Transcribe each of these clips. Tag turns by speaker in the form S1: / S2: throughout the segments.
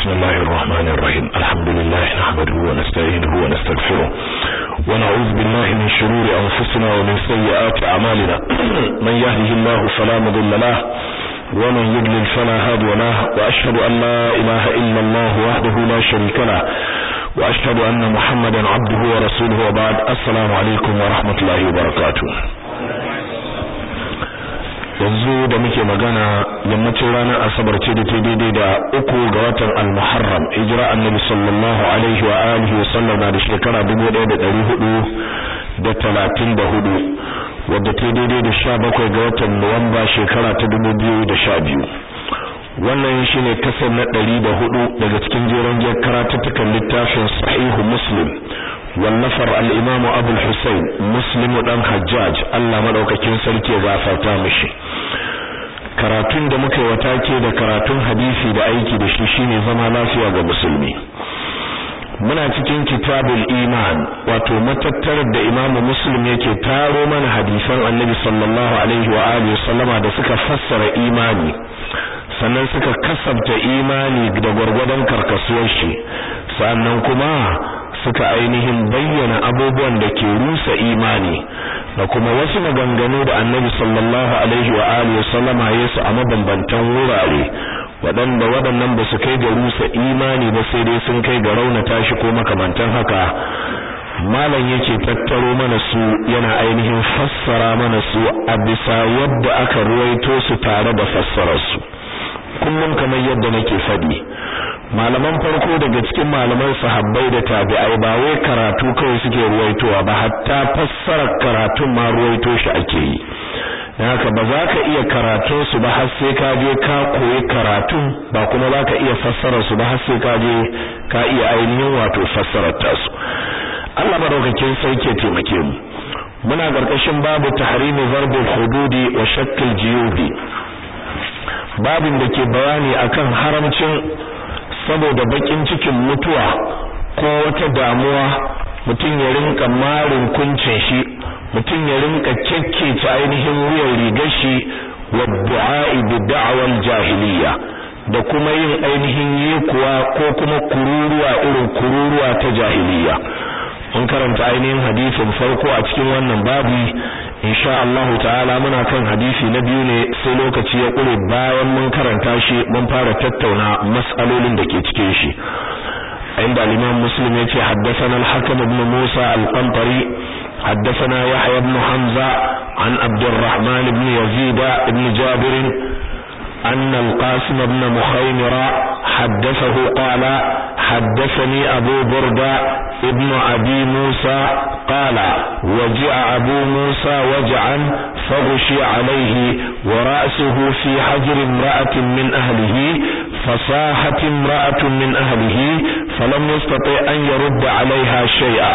S1: بسم الله الرحمن الرحيم الحمد لله نحمده ونستعينه ونستغفره ونعوذ بالله من شرور أنفسنا ومن سيئات أعمالنا من يهده الله فلا مضل له ومن يضلل فلا هادي له وأشهد أن لا إله إلا الله وحده لا شريك له وأشهد أن محمدا عبده ورسوله وبعد السلام عليكم ورحمة الله وبركاته yanzu da muke magana yammacin ranar asabar ce da ta daidai da uku ga watan al-muharram hijira annabi sallallahu alaihi wa alihi wa sallam da shekara 1434 wadda ta daidai da 17 ga watan nuwamba shekara ta 2012 wannan shine kasar na 104 daga cikin jeron jiyar karatuttukan littafin sahihu muslim wallafar al-imam Abu al-Husayn Muslim dan Hajjaj Allah madaukakin sarki ya gafarta mishi karatun da muka yi watake da karatun hadisi da aiki da shi shine zama lafiya ga musulmi muna cikin kitabul iman wato matattarar da Imam Muslim yake taro mana hadisan Annabi sallallahu alaihi wa alihi sallama da suka fassara imani sannan suka kasabta imani da gwargwadon karkasuwar shi sannan kuma suka ainihin bayyana abubuwan da ke rusa imani da kuma wasu maganganu da annabi sallallahu alaihi wa alihi sallama yesu a mabambantan wurare waɗanda waɗannan ba su kai ga rusa imani ba sai dai sun kai ga raunata shi ko makamantan haka malam yake tattaro mana su yana ainihin fassara mana su a bisa yadda aka ruwaito su tare da fassararsu kullum kamar yadda nake faɗi malaman farko daga cikin malaman sahabbai da tabi'ai ba wai karatu kawai suke ruwaitowa ba hatta fassarar karatun ma ruwaito shi ake yi dan haka ba za ka iya karatun su ba har sai ka je ka koyi karatun ba kuma za ka iya fassarar su ba har sai ka je ka iya ainihin wato fassarar tasu Allah madaukakin sauke taimake mu muna karkashin babu tahrimi zarbul hududi wa shakkil jiyubi babin da ke bayani akan haramcin saboda bakin cikin mutuwa ko wata damuwa mutum ya rinka marin kuncin shi mutum ya rinka kekkece ainihin wuyan rigar shi wa du'a'i bi da'wal jahiliya da kuma yin ainihin yekuwa ko kuma kururuwa irin kururuwa ta jahiliya mun karanta ainihin hadisin farko a cikin wannan babi insha Allah ta'ala muna kan hadisi na biyu ne sai lokaci ya kure bayan mun karanta shi mun fara tattauna mas'alolin da ke cikin shi inda al-Imam Muslim yace haddathana al-Hakim ibn Musa al-Qantari haddathana Yahya ibn Hamza an Abdurrahman ibn Yazid ibn Jabir أن القاسم بن مخيمرة حدثه قال حدثني أبو بردة ابن أبي موسى قال وجع أبو موسى وجعا فغشي عليه ورأسه في حجر امرأة من أهله فصاحت امرأة من أهله فلم يستطع أن يرد عليها شيئا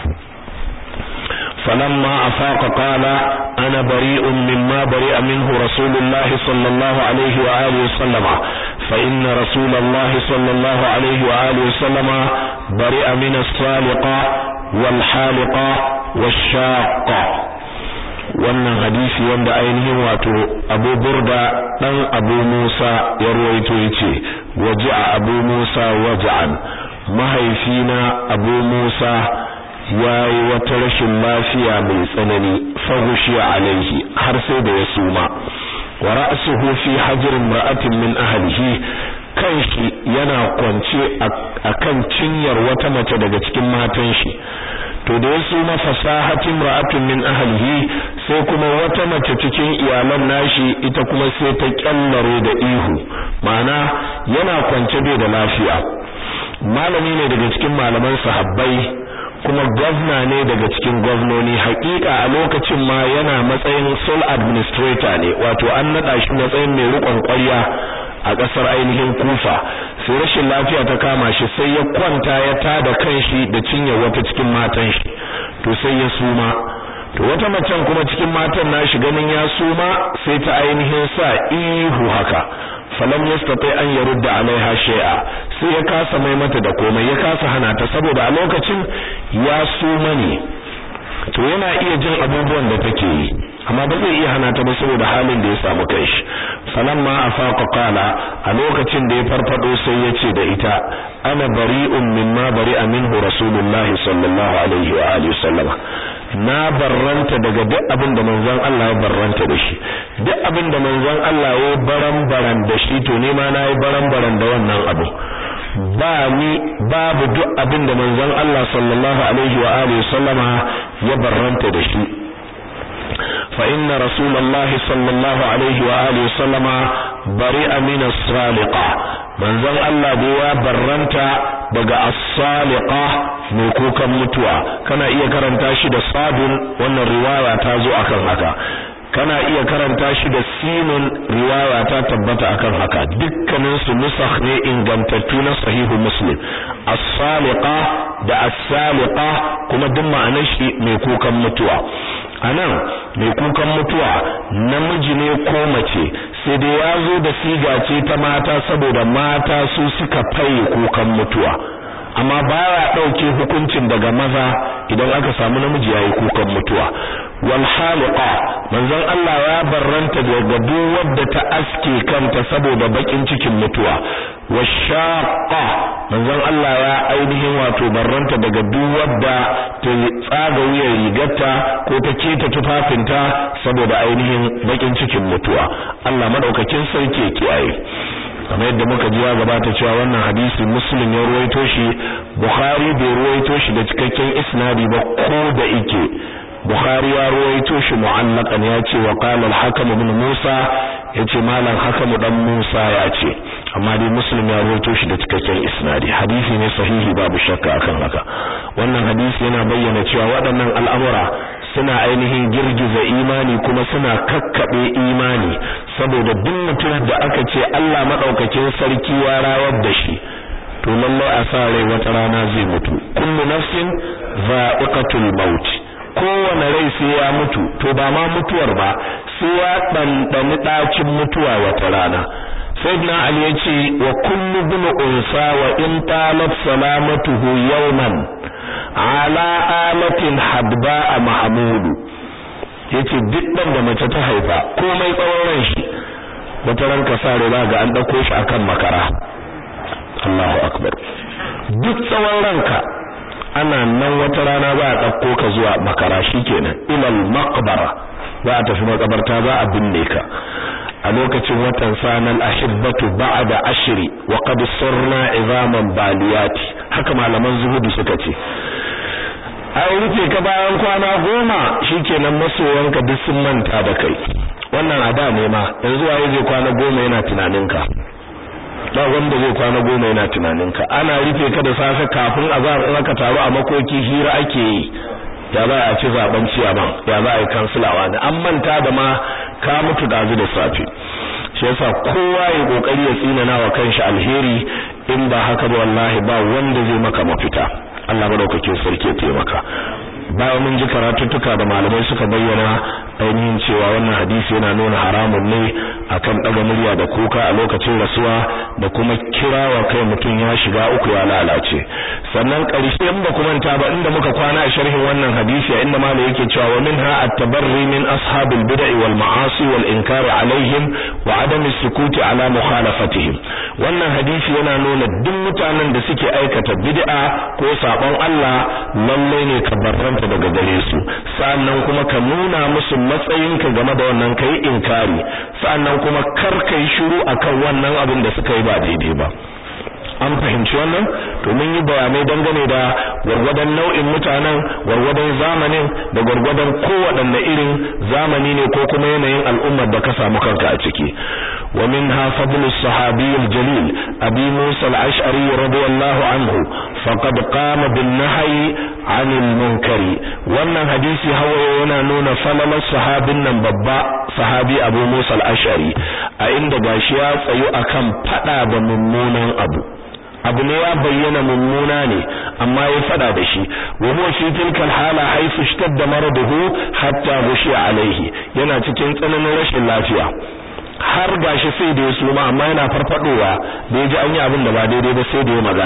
S1: فلما أفاق قال أنا بريء مما برئ منه رسول الله صلى الله عليه وآله وسلم فإن رسول الله صلى الله عليه وآله وسلم برئ من الصالقة والحالقة والشاقة wannan hadisi wanda ainihin wato Abu Burda dan Abu Musa ya ruwaito yace waja'a Abu Musa waja'an mahaifina Abu Musa yayi wata rashin lafiya mai tsanani fahushi alaihi har sai da ya suma wa ra'suhu fi hajr imra'atin min ahlihi kanshi yana kwance akan cinyar wata mace daga cikin matan shi to da ya suma fasahatin imra'atin min ahlihi sai kuma wata mace cikin iyalan nashi ita kuma sai ta kyallare da ihu ma'ana yana kwance bai da lafiya malami ne daga cikin malaman sahabbai kuma gwamna ne daga cikin gwamnoni hakika a lokacin ma yana matsayin sole administrator ne wato an nada shi matsayin mai rikon ƙwarya a ƙasar ainihin kufa sai rashin lafiya ta kama shi sai ya kwanta ya tada kanshi da cinyar wata cikin matan shi to sai ya suma to wata macen kuma cikin matan nashi ganin ya suma sai ta ainihin sa ihu haka falam yastati an yarudda alaiha shay'a sai ya kasa mai mata da komai ya kasa hana ta saboda a lokacin ya suma ne to yana iya jin abubuwan da take yi amma ba zai iya hana ta ba saboda halin da ya samu kanshi falamma afaqa qala a lokacin da ya farfado sai ya ce da ita ana bari'un mimma bari'a minhu rasulullahi sallallahu alaihi wa alihi sallama na barranta daga duk abin da manzon Allah ya barranta da shi duk abin da manzon Allah ya baran baran da shi to ne ma na yi baran baran da wannan abu ba ni babu duk abin da manzon Allah sallallahu alaihi wa alihi sallama ya barranta da shi fa inna rasulullahi sallallahu alaihi wa alihi sallama bari'a min as-saliqa manzon Allah da ya barranta daga as-saliqa mai kukan mutuwa kana iya karanta shi da sadun wannan riwaya ta zo akan haka kana iya karanta shi da sinun riwaya ta tabbata akan haka dukkanin su nusakh ne ingantattu na sahihu muslim as-saliqa da as-saliqa kuma duk ma'anar shi mai kukan mutuwa anan mai kukan mutuwa namiji ne ko mace sai dai ya zo da siga ce ta mata saboda mata su suka faye kukan mutuwa amma baya dauke hukuncin daga maza idan aka samu namiji yayi kukan mutuwa wal haliqa manzon Allah ya barranta daga duk wadda ta aske kanta saboda bakin cikin mutuwa washaqa manzon Allah ya ainihin wato barranta daga duk wadda ta tsaga wuyar rigarta ko ta keta tufafinta saboda ainihin bakin cikin mutuwa Allah madaukakin sarki ya kiyaye kamar yadda muka ji ya gabata cewa wannan hadisi muslim ya ruwaito shi bukhari bai ruwaito shi da cikakken isnadi ba ko da ike bukhari ya ruwaito shi mu'allaqan ya ce wa qala al-hakim ibn musa yace malam hakim dan musa ya ce amma dai muslim ya ruwaito shi da cikakken isnadi hadisi ne sahihi babu shakka akan haka wannan hadisi yana bayyana cewa waɗannan al'amura suna ainihin girgiza imani kuma suna kakkabe imani saboda duk mutum da aka ce Allah madaukakin sarki ya rawar da shi to lallai a sa rai wata rana zai mutu kullu nafsin za'iqatul maut kowane rai sai ya mutu to ba ma mutuwar ba sai ya dandani dacin mutuwa wata rana sayyidina ali yace wa kullu bin unsa wa in talat salamatuhu yawman ala alatin hadba a mahamudu yace duk dan da mace ta haifa komai tsawon ran shi wata ran ka sare ba ga an dauko shi akan makara Allahu akbar duk tsawon ranka ana nan wata rana ba a dauko ka zuwa makara shikenan ilal maqbara ba a tafi makabarta ba a binne ka a lokacin watan sanal ahibbatu ba'da ashri wa qad sirna izaman baliyati haka malaman zuhudu suka ce ai rufe ka bayan kwana goma shikenan masoyanka duk sun manta da kai wannan ada ne ma yanzu waye zai kwana goma yana tunaninka ba wanda zai kwana goma yana tunaninka ana rufe ka da safe kafin azhar in aka taru a makoki hira ake yi ya za a ci zaben ciyaman ya za a yi kansilawa ne an manta da ma ka mutu dazu da safe shi yasa kowa ya kokari ya tsinana wa kanshi alheri in ba haka ba wallahi ba wanda zai maka mafita Allah madaukakin sarki ya taimaka bayan mun ji karatuttuka da malamai suka bayyana ainihin cewa wannan hadisi yana nuna haramun ne akan daga murya da kuka a lokacin rasuwa da kuma kirawa kai mutum ya shiga uku ya lalace sannan ƙarshe in ba kuma ta ba inda muka kwana a sharhin wannan hadisi inda malai yake cewa wa minha at-tabarri min ashabil bid'i wal ma'asi wal inkar alaihim wa adam as-sukut ala mukhalafatihim wannan hadisi yana nuna duk mutanen da suke aikata bid'a ko sabon Allah lalle ne ka barranta daga gare su sannan kuma ka nuna musu matsayinka game da wannan kai inkari sannan kuma kar kai shiru akan wannan abin da suka yi ba daidai ba an fahimci wannan to mun yi bayanai dangane da gwargwadon nau'in mutanen gwargwadon zamanin da gwargwadon kowaɗanne irin zamani ne ko kuma yanayin al'ummar da ka samu kanka a ciki wa minha fadlu sahabi al-jalil abi musa al-ash'ari radiyallahu anhu faqad qama bin nahyi 'anil munkari wannan hadisi hawa yana nuna falalar sahabin nan babba sahabi abu musa al-ash'ari a inda gashi ya tsayu akan fada da mummunan abu abu ne ya bayyana mummuna ne amma ya fada da shi wa huwa fi tilka hala haythu ishtadda maraduhu hatta ghushiya alaihi yana cikin tsananin rashin lafiya har gashi sai da ya suma amma yana farfadowa da ya ji an yi abin da ba daidai ba sai da ya magana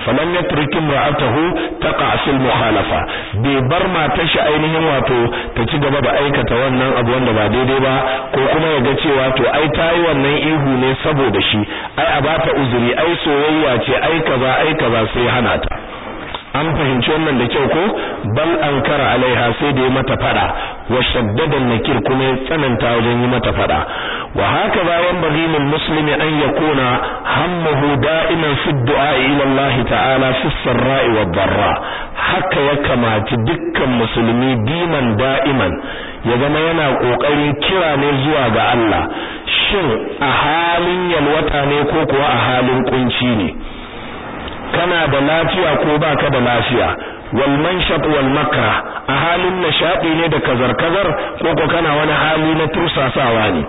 S1: falam yatrik imra'atahu taqa fil mukhalafa bai bar matar shi ainihin wato ta ci gaba da aikata wannan abu wanda ba daidai ba ko kuma ya ga cewa to ai tayi wannan ihu ne saboda shi ai a bata uzuri ai soyayya ce ai kaza ai kaza sai hana ta an fahimci wannan da kyau ko bal ankara alaiha sai da ya mata fada wa shaddada nakir kuma ya tsananta wajen yi mata fada wa haka ba yan bagi min muslimi an yakuna hammuhu da'iman fi du'a ila Allah ta'ala fi sarra'i wa dharra haka ya kamaci dukkan musulmi diman da'iman ya zama yana kokarin kira ne zuwa ga Allah shin a halin yalwata ne ko kuwa a halin kunci ne kana da lafiya ko baka da lafiya wal manshat wal makra a halin nishadi ne da kazar kazar ko ko kana wani hali na tursasawa ne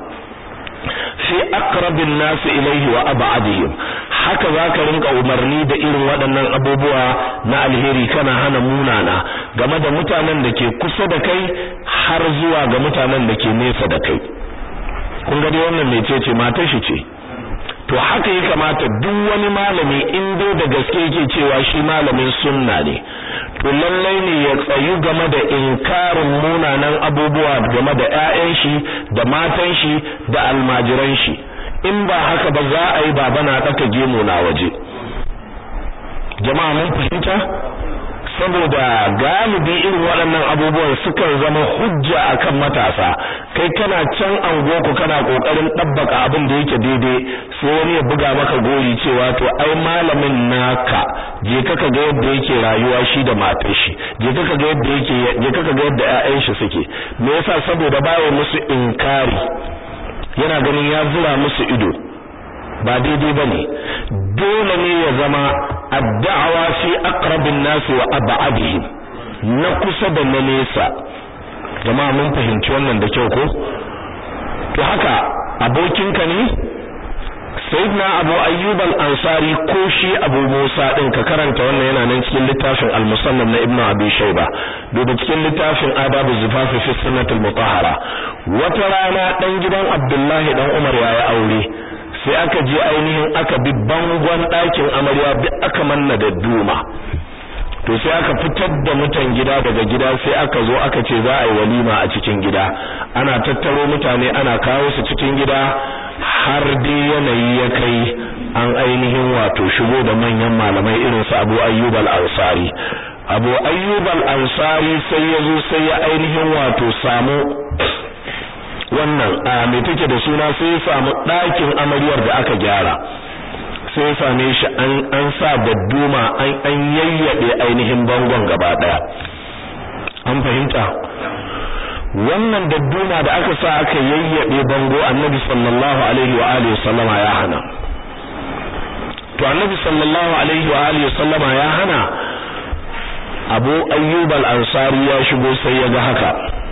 S1: fi aqrabin nas ilayhi wa ab'adihim haka zaka rinka umarni da irin waɗannan abubuwa na alheri kana hana munana game da mutanen da ke kusa da kai har zuwa ga mutanen da ke nesa da kai kun ga dai wannan mecece matar shi ce to haka ya kamata duk wani malami in dai da gaske yake cewa shi malamin sunna ne to lallai ne ya tsayu game da inkarin munanan abubuwa game da ƴaƴan shi da matan shi da almajiran shi in ba haka ba za a yi baba na daka gemu na waje jama'a mun fahimta saboda galibi irin waɗannan abubuwan sukan zama hujja akan matasa kai kana can angoku kana kokarin dabbaka abin da yake daidai sai wani ya buga maka gori cewa to ai malamin naka je kaka ga yadda yake rayuwa shi da matar shi je kaka ga yadda yake je kaka ga yadda ƴaƴan shi suke me yasa saboda bayo musu inkari yana ganin ya zura musu ido ba daidai bane dole ne ya zama addawa fi aqrabin nas wa ab'adihim na kusa da na nesa jama'a mun fahimci wannan da kyau ko to haka abokinka ne sayyidina abu ayyub al-ansari ko shi abu musa din ka karanta wannan yana nan cikin littafin al-musannaf na ibnu abi shayba duba cikin littafin adab az-zifaf fi sunnat al-mutahhara wata rana dan gidan abdullahi dan umar yayi aure sai aka je ainihin aka bi bangon ɗakin amarya bi aka manna da duma to sai aka fitar da mutan gida daga gida sai aka zo aka ce za a yi walima a cikin gida ana tattaro mutane ana kawo su cikin gida har dai yanayi ya kai an ainihin wato shigo da manyan malamai irin su Abu Ayyub al-Ansari Abu Ayyub al-Ansari sai ya zo sai ya ainihin wato samu wannan a me take da suna sai ya samu ɗakin amaryar da aka gyara sai ya same shi an an sa dadduma an an yayyabe ainihin bangon gaba daya an fahimta wannan dadduma da aka sa aka yayyabe bango annabi sallallahu alaihi wa alihi sallama ya hana to annabi sallallahu alaihi wa alihi sallama ya hana abu ayyub al-ansari ya shigo sai ya ga haka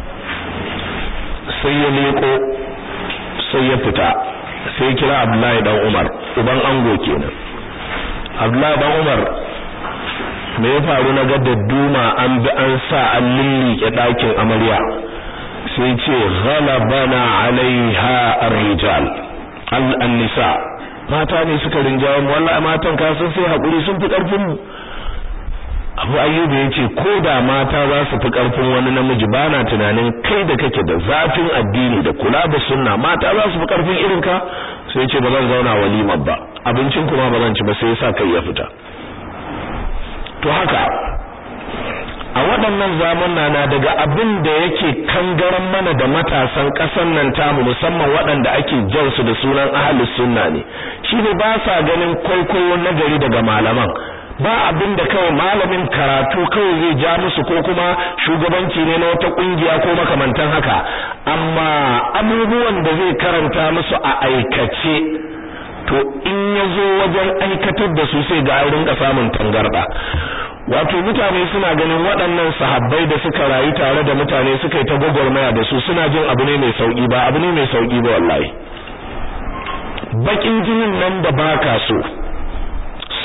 S1: sai ya leko sai ya fita sai ya kira abdullahi dan umar uban ango kenan abdullahi dan umar me ya faru na ga dadduma an bi an sa an lillike ɗakin amarya sai ce ghalabana alaiha ar-rijal al-nisa mata ne suka rinjaye mu wallahi matan ka sun sai hakuri sun fi karfin mu Abu Ayyuba yace ko da mata za su fi karfin wani namiji bana tunanin kai da kake da zafin addini da kula da sunna mata za su fi karfin irin ka sai yace ba zan zauna walimar ba abincin kuma ba zan ci ba sai yasa kai ya fita to haka a waɗannan zamana na daga abin da yake kangaran mana da matasan ƙasar nan tamu musamman waɗanda ake jan su da sunan ahlus sunna ne shine ba sa ganin kwaikwayo nagari daga malaman ba abin da kawai malamin karatu kawai zai ja musu ko kuma shugabanci ne na wata kungiya ko makamantan haka amma abubuwan da zai karanta musu a aikace to in ya zo wajen aikatar da su sai ga an rinka samun tangarda wato mutane suna ganin waɗannan sahabbai da suka rayu tare da mutane suka yi ta gwagwarmaya da su suna jin abu ne mai sauki ba abu ne mai sauki ba wallahi bakin jinin nan da baka so sunan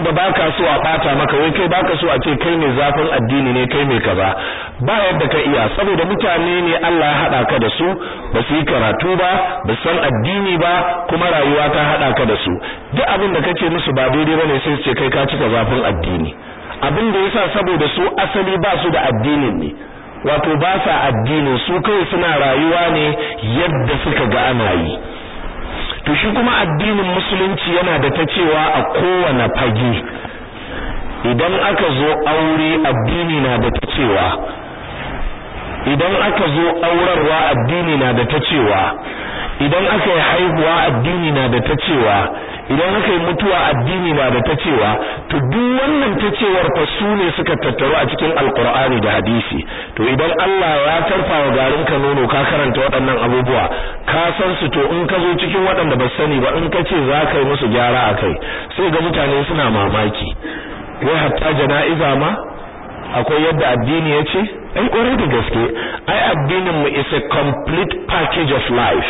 S1: da baka so a bata maka wai kai baka so a ce kai mai zafin addini ne kai mai kaza ba yadda ka iya saboda mutane ne Allah ya hada ka da su ba su yi karatu ba ba san addini ba kuma rayuwa ta hada ka da su duk abin da kace musu ba daidai bane sai su ce kai ka cika zafin addini abin da yasa saboda su asali ba su da addinin ne wato ba sa addinin su kai suna rayuwa ne yadda suka ga ana yi to shi kuma addinin musulunci yana da ta cewa a kowane fage idan aka zo aure addini na da ta cewa idan aka zo aurarwa addini na da ta cewa idan aka yi haihuwa addini na da ta cewa idan aka yi mutuwa addini na da ta cewa to duk wannan ta cewar fa su ne suka tattaru a cikin alkur'ani da hadisi to idan Allah ya tarfa wa garin ka nono ka karanta waɗannan abubuwa ka san su to in ka zo cikin waɗanda ba sani ba in ka ce za ka yi musu gyara a kai sai ga mutane suna mamaki wai hatta jana'iza ma akwai yadda addini ya ce ai ƙwarai da gaske ai addinin mu is a complete package of life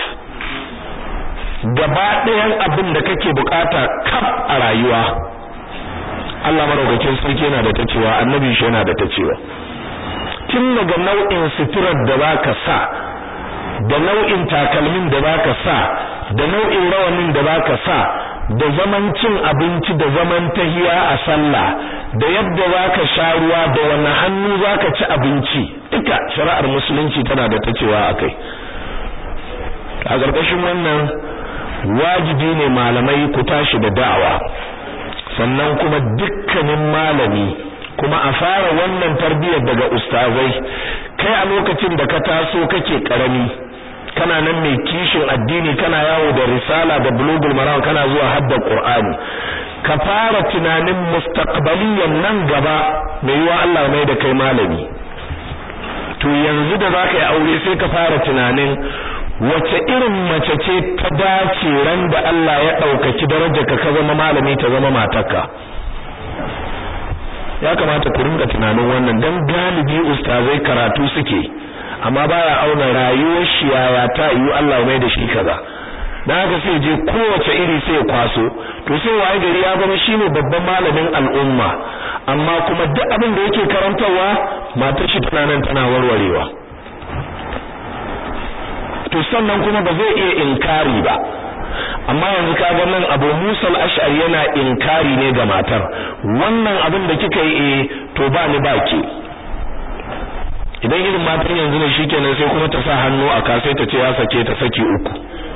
S1: gaba ɗayan abin da kake bukata kaf a rayuwa Allah maraukakin sarki yana da ta cewa annabi shi yana da ta cewa tun daga nau'in suturar da zaka sa da nau'in takalmin da zaka sa da nau'in rawanin da zaka sa da zaman cin abinci da zaman tahiya a sallah da yadda zaka sha ruwa da wani hannu zaka ci abinci duka shari'ar musulunci tana da ta cewa akai a ƙarƙashin wannan wajibi ne malamai ku tashi da da'awa sannan kuma dukkanin malami kuma a fara wannan tarbiyyar daga ustazai kai a lokacin da ka taso kake karami kana nan mai kishin addini kana yawo da risala da bulugul maram kana zuwa hadda qur'ani ka fara tunanin mustaqbaliyan nan gaba mai yiwa Allah mai da kai malami to yanzu da zaka yi aure sai ka fara tunanin wace irin mace ce ta dace ran da Allah ya ɗaukaki darajarka ka zama malami ta zama matarka ya kamata ku rinka tunanin wannan dan galibi ustazai karatu suke amma baya auna rayuwar shi yaya ta yi Allah mai da shi kaza dan haka sai je kowace iri sai kwaso to sai waye gari ya zama shine babban malamin al'umma amma kuma duk abin da yake karantarwa matar shi tana nan tana warwarewa to sannan kuma ba zai iya inkari ba amma yanzu kaga nan Abu Musa al-Ash'ari yana inkari ne ga matar wannan abin da kika yi eh to ba ni baki idan irin matan yanzu ne shikenan sai kuma ta sa hannu a kasai ta ce ya sake ta saki uku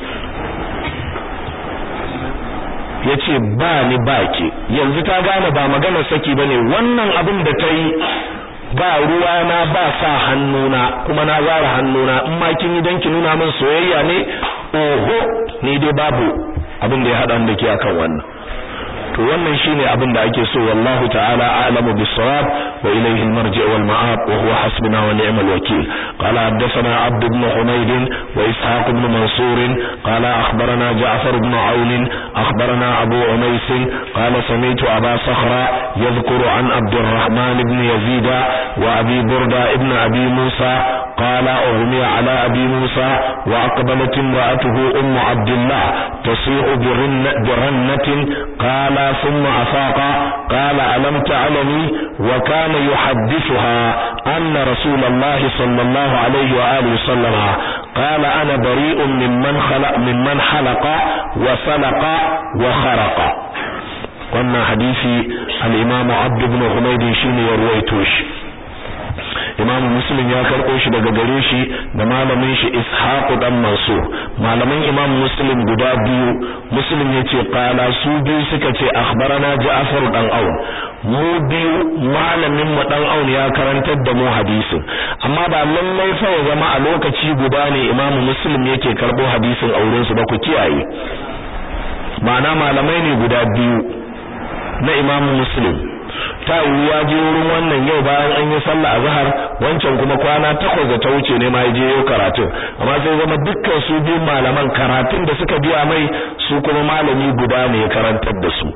S1: yace ba ni baki yanzu ta gane ba magana saki bane wannan abin da ta yi ba ruwa na ba sa hannuna kuma na zara hannuna in ma kin yi dan ki nuna min soyayya ne oho ni dai babu abin da ya hada da ke akan wannan to wannan shine abin da ake so wallahu ta'ala a'lamu bis-sawab wa ilayhi al-marji' wal ma'ab wa huwa hasbuna wa ni'mal wakeel qala haddathana abd ibn humayd wa ishaq ibn mansur qala akhbarana ja'far ibn aun akhbarana abu umays qala sami'tu aba sakhra yadhkuru an abd الرحمن ibn yazid wa abi burda ibn abi musa qala ughmiya ala abi musa wa aqbalat imra'atuhu umm abdullah tasi'u birrannatin qala ثم أفاق قال ألم تعلمي وكان يحدثها أن رسول الله صلى الله عليه وآله وسلم قال أنا بريء ممن خلق ممن حلق وسلق وخرق wannan hadisi al-Imam Abd ibn Humayd shine ya ruwaito shi Imam Muslim ya karɓo shi daga gare shi da malamin shi Ishaq dan Mansur malaman Imam Muslim guda biyu Muslim yace qala su biyu suka ce akhbarana Ja'far dan Aun mu biyu malamin mu dan Aun ya karantar da mu hadisin amma ba lallai fa ya zama a lokaci guda ne Imam Muslim yake karɓo hadisin auren su ba ku kiyaye ma'ana malamai ne guda biyu na Imam Muslim ta ya je wurin wannan yau bayan an yi sallah azhar wancan kuma kwana takwas da ta wuce ne ma ya je yau karatu amma sai zama dukkan su biyu malaman karatun da suka biya mai su kuma malami guda ne ya karantar da su to da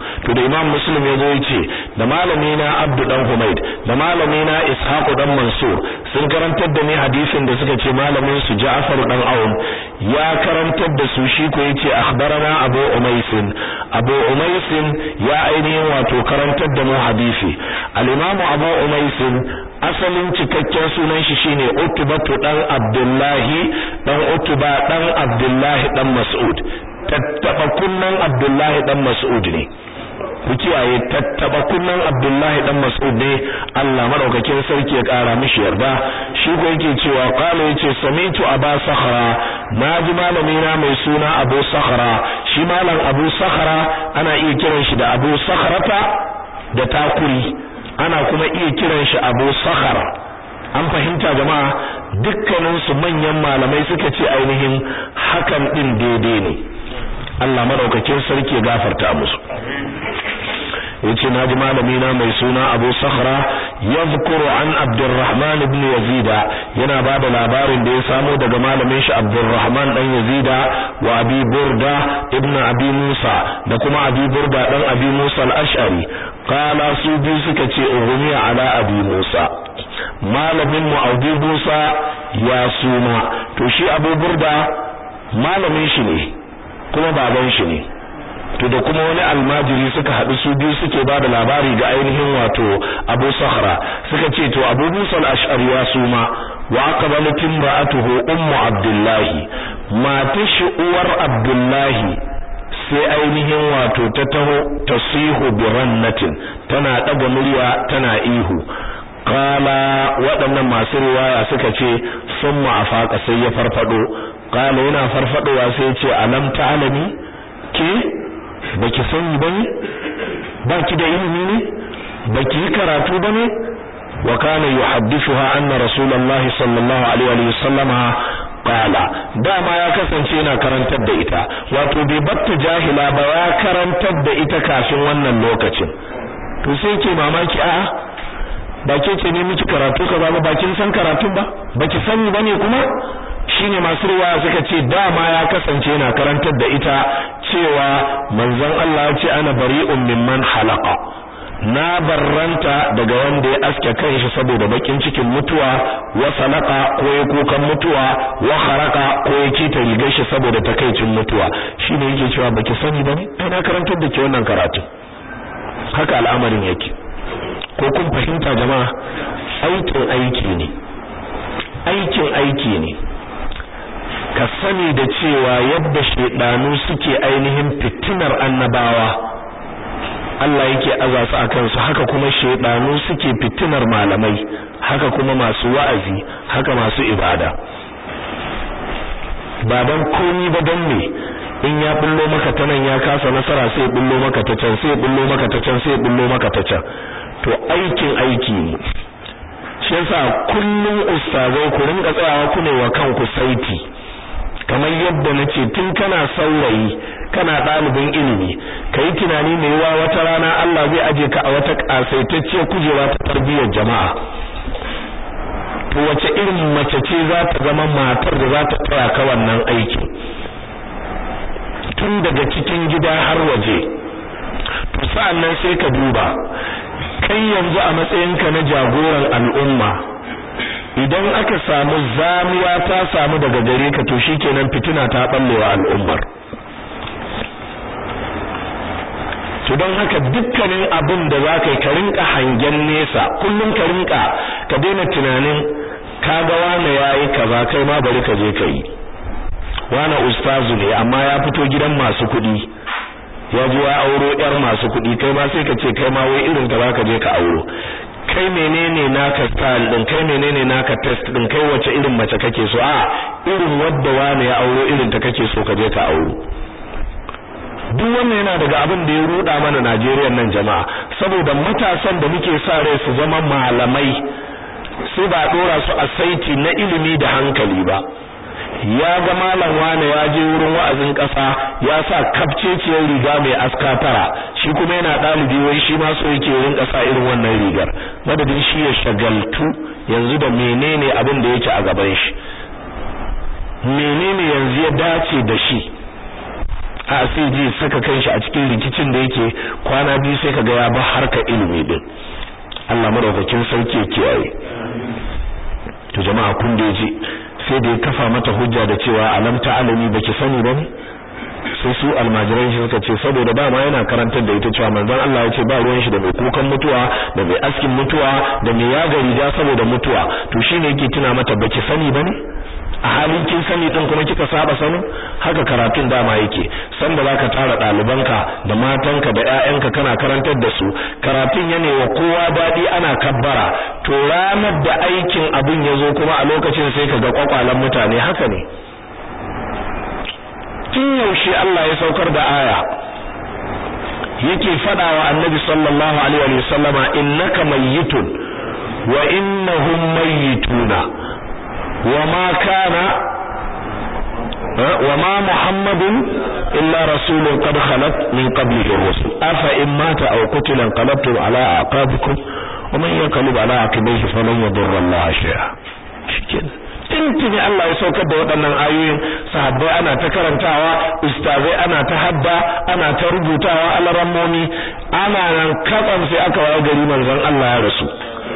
S1: al-imam muslim yazo yace da malami na abdu dan humaid da malami na ishaq dan mansur sun karantar da ni hadisin da suka ce malamin su ja'far dan aun ya karantar da su shi ko yace akhbarana abu umaisin abu umaisin ya ainihin wato karantar da mu hadisi al-imam abu umaisin asalin cikakken sunan shi shine utbatu dan abdullahi dan utba dan abdullahi dan mas'ud tattaba kunnan abdullahi dan mas'ud ne ku kiyaye tattaba kunnan Abdullahi dan Mas'ud ne Allah madaukakin sarki ya kara mishi yarda shi ko yake cewa qala yace samitu aba sakhra naji malami na mai suna abu sakhra shi malam abu sakhra ana iya kiran shi da abu sakhrata da takuri ana kuma iya kiran shi abu sakhra an fahimta jama'a dukkanin su manyan malamai suka ce ainihin hakan din daidai ne Allah madaukakin sarki ya gafarta musu yace naji malami na mai suna Abu Sakhra yadhkuru an Abdurrahman ibn Yazid yana bada labarin da ya samo daga malamin shi Abdurrahman dan Yazid wa Abi Burda ibn Abi Musa da kuma Abi Burda dan Abi Musa al-Ash'ari qala su biyu suka ce ughmiya ala Abi Musa malamin mu Abu Musa ya suma to shi Abu Burda malamin shi ne kuma baban shi ne to da kuma wani almajiri suka haɗu su biyu suke ba da labari ga ainihin wato Abu Sahra suka ce to Abu Musa al-Ash'ari ya suma wa aqbalat imra'atuhu ummu Abdullah matar shi uwar Abdullah sai ainihin wato ta taho tasihu bi rannatin tana daga murya tana ihu qala waɗannan masu riwaya suka ce summa afaqa sai ya farfado qala yana farfadowa sai ya ce alam ta'lami ke baki sani bane baki da ilimi ne baki yi karatu bane wa kana yuhaddithuha anna rasulullahi sallallahu alaihi wa sallama qala dama ya kasance yana karantar da ita wato bai batta jahila ba ya karantar da ita kafin wannan lokacin to sai ke mamaki a'a ba ke ce ne miki karatu kaza ba bakin san karatun ba baki sani bane kuma shine masu riwaya suka ce dama ya kasance yana karantar da ita cewa manzon Allah ya ce ana bari'un mimman halaqa na barranta daga wanda ya aske kanshi saboda bakin cikin mutuwa wa salaka ko ya kukan mutuwa wa haraka ko ya kita rigar shi saboda takaicin mutuwa shine yake cewa baki sani bane ai na karantar da ke wannan karatu haka al'amarin yake ko kun fahimta jama'a aikin aiki ne aikin aiki ne ka sani da cewa yadda shedanu suke ainihin fitinar annabawa Allah yake aza su akan su haka kuma shedanu suke fitinar malamai haka kuma masu wa'azi haka masu ibada ba dan komi ba dan me in ya bullo maka ta nan ya kasa nasara sai bullo maka ta can sai bullo maka ta can sai bullo maka ta can to aikin aiki ne shi yasa kullum ustazai ku rinka tsayawa ku ne wa kanku saiti kamar yadda nace tun kana saurayi kana ɗalibin ilimi kai tunani mai yawa wata rana Allah zai aje ka a wata kasaitacciyar kujera ta tarbiyyar jama'a to wace irin mace ce za ta zama matar da za ta tsaya ka wannan aiki tun daga cikin gida har waje to sa'annan sai ka duba kai yanzu a matsayinka na jagoran al'umma idan aka samu zamiya ta samu daga gare ka to shikenan fitina ta ballewa al'ummar to don haka dukkanin abin da za ka yi ka rinka hangen nesa kullum ka rinka ka daina tunanin kaga wane yayi kaza kai ma bari ka je ka yi wane ustazu ne amma ya fito gidan masu kuɗi ya ji ya auro yar masu kuɗi kai ma sai ka ce kai ma wai irin ta zaka je ka auro kai menene naka style din kai menene naka test din kai wace irin mace kake so a irin wadda wani ya auro irin ta kake so ka je ka auro duk wannan yana daga abin da ya ruda mana Najeriya nan jama'a saboda matasan da muke sa rai su zama malamai sai ba dora su a saiti na ilimi da hankali ba ya ga malam wane ya je wurin wa'azin kasa ya sa kafceciyar riga mai aska tara shi kuma yana dalibi wai shi ma so yake wurin kasa irin wannan rigar madadin shi ya shagaltu yanzu da menene abin da yake a gaban shi menene yanzu ya dace da shi a sai je saka kanshi a cikin rikicin da yake kwana biyu sai kaga ya ba harka ilimi din Allah madaukakin sarki ya kiyaye to jama'a kun da ji sai da ya kafa mata hujja da cewa alam ta'alami baki sani ba ne sai su almajiran shi suka ce saboda ba ma yana karantar da ita cewa manzon Allah ya ce ba ruwan shi da mai kukan mutuwa da mai askin mutuwa da mai yaga riga saboda mutuwa to shine yake tuna mata baki sani ba ne a halin kin sani din kuma kika saba sanin haka karatun dama yake san da zaka tara dalibanka da matanka da ƴaƴanka kana karantar da su karatun yana wa kowa dadi ana kabbara to ranar da aikin abin yazo kuma a lokacin sai kaga kwakwalan mutane haka ne tun yaushe Allah ya saukar da aya yake fada wa annabi sallallahu alaihi wa sallama innaka mayyitun wa innahum mayyituna وما كان وما محمد إلا رسول قد خلت من قبله الرسل أفإن مات أو قتل انقلبتم على أعقابكم ومن ينقلب على عقبيه فلن يضر الله شيئا شكرا tuntuni Allah ya saukar da waɗannan ayoyin sahabbai ana ta karantawa ustazai ana ta hadda ana ta rubutawa alarammomi ana nan katsam sai aka waye gari manzon Allah ya rasu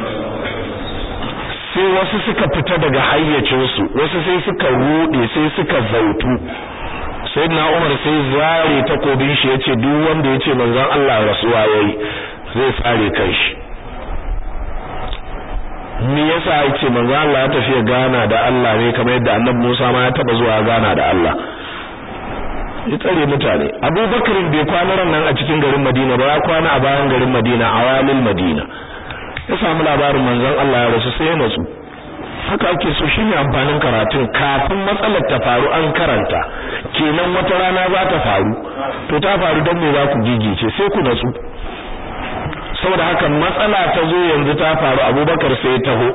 S1: sai wasu suka fita daga hayyacinsu wasu sai suka rude sai suka zautu sayyidina Umar sai zare takobin shi yace duk wanda yace manzon Allah rasuwa yayi zai tsare kanshi me yasa yace manzon Allah ya tafi gana da Allah ne kamar yadda Annabi Musa ma ya taba zuwa gana da Allah ya tsare mutane Abubakar bai kwana ran nan a cikin garin Madina ba ya kwana a bayan garin Madina a walil Madina ya samu labarin manzon Allah ya rasu sai ya natsu haka ake so shine amfanin karatun kafin matsalar ta faru an karanta kenan wata rana za ta faru to ta faru don me za ku gigice sai ku natsu saboda haka matsala ta zo yanzu ta faru Abubakar sai ya taho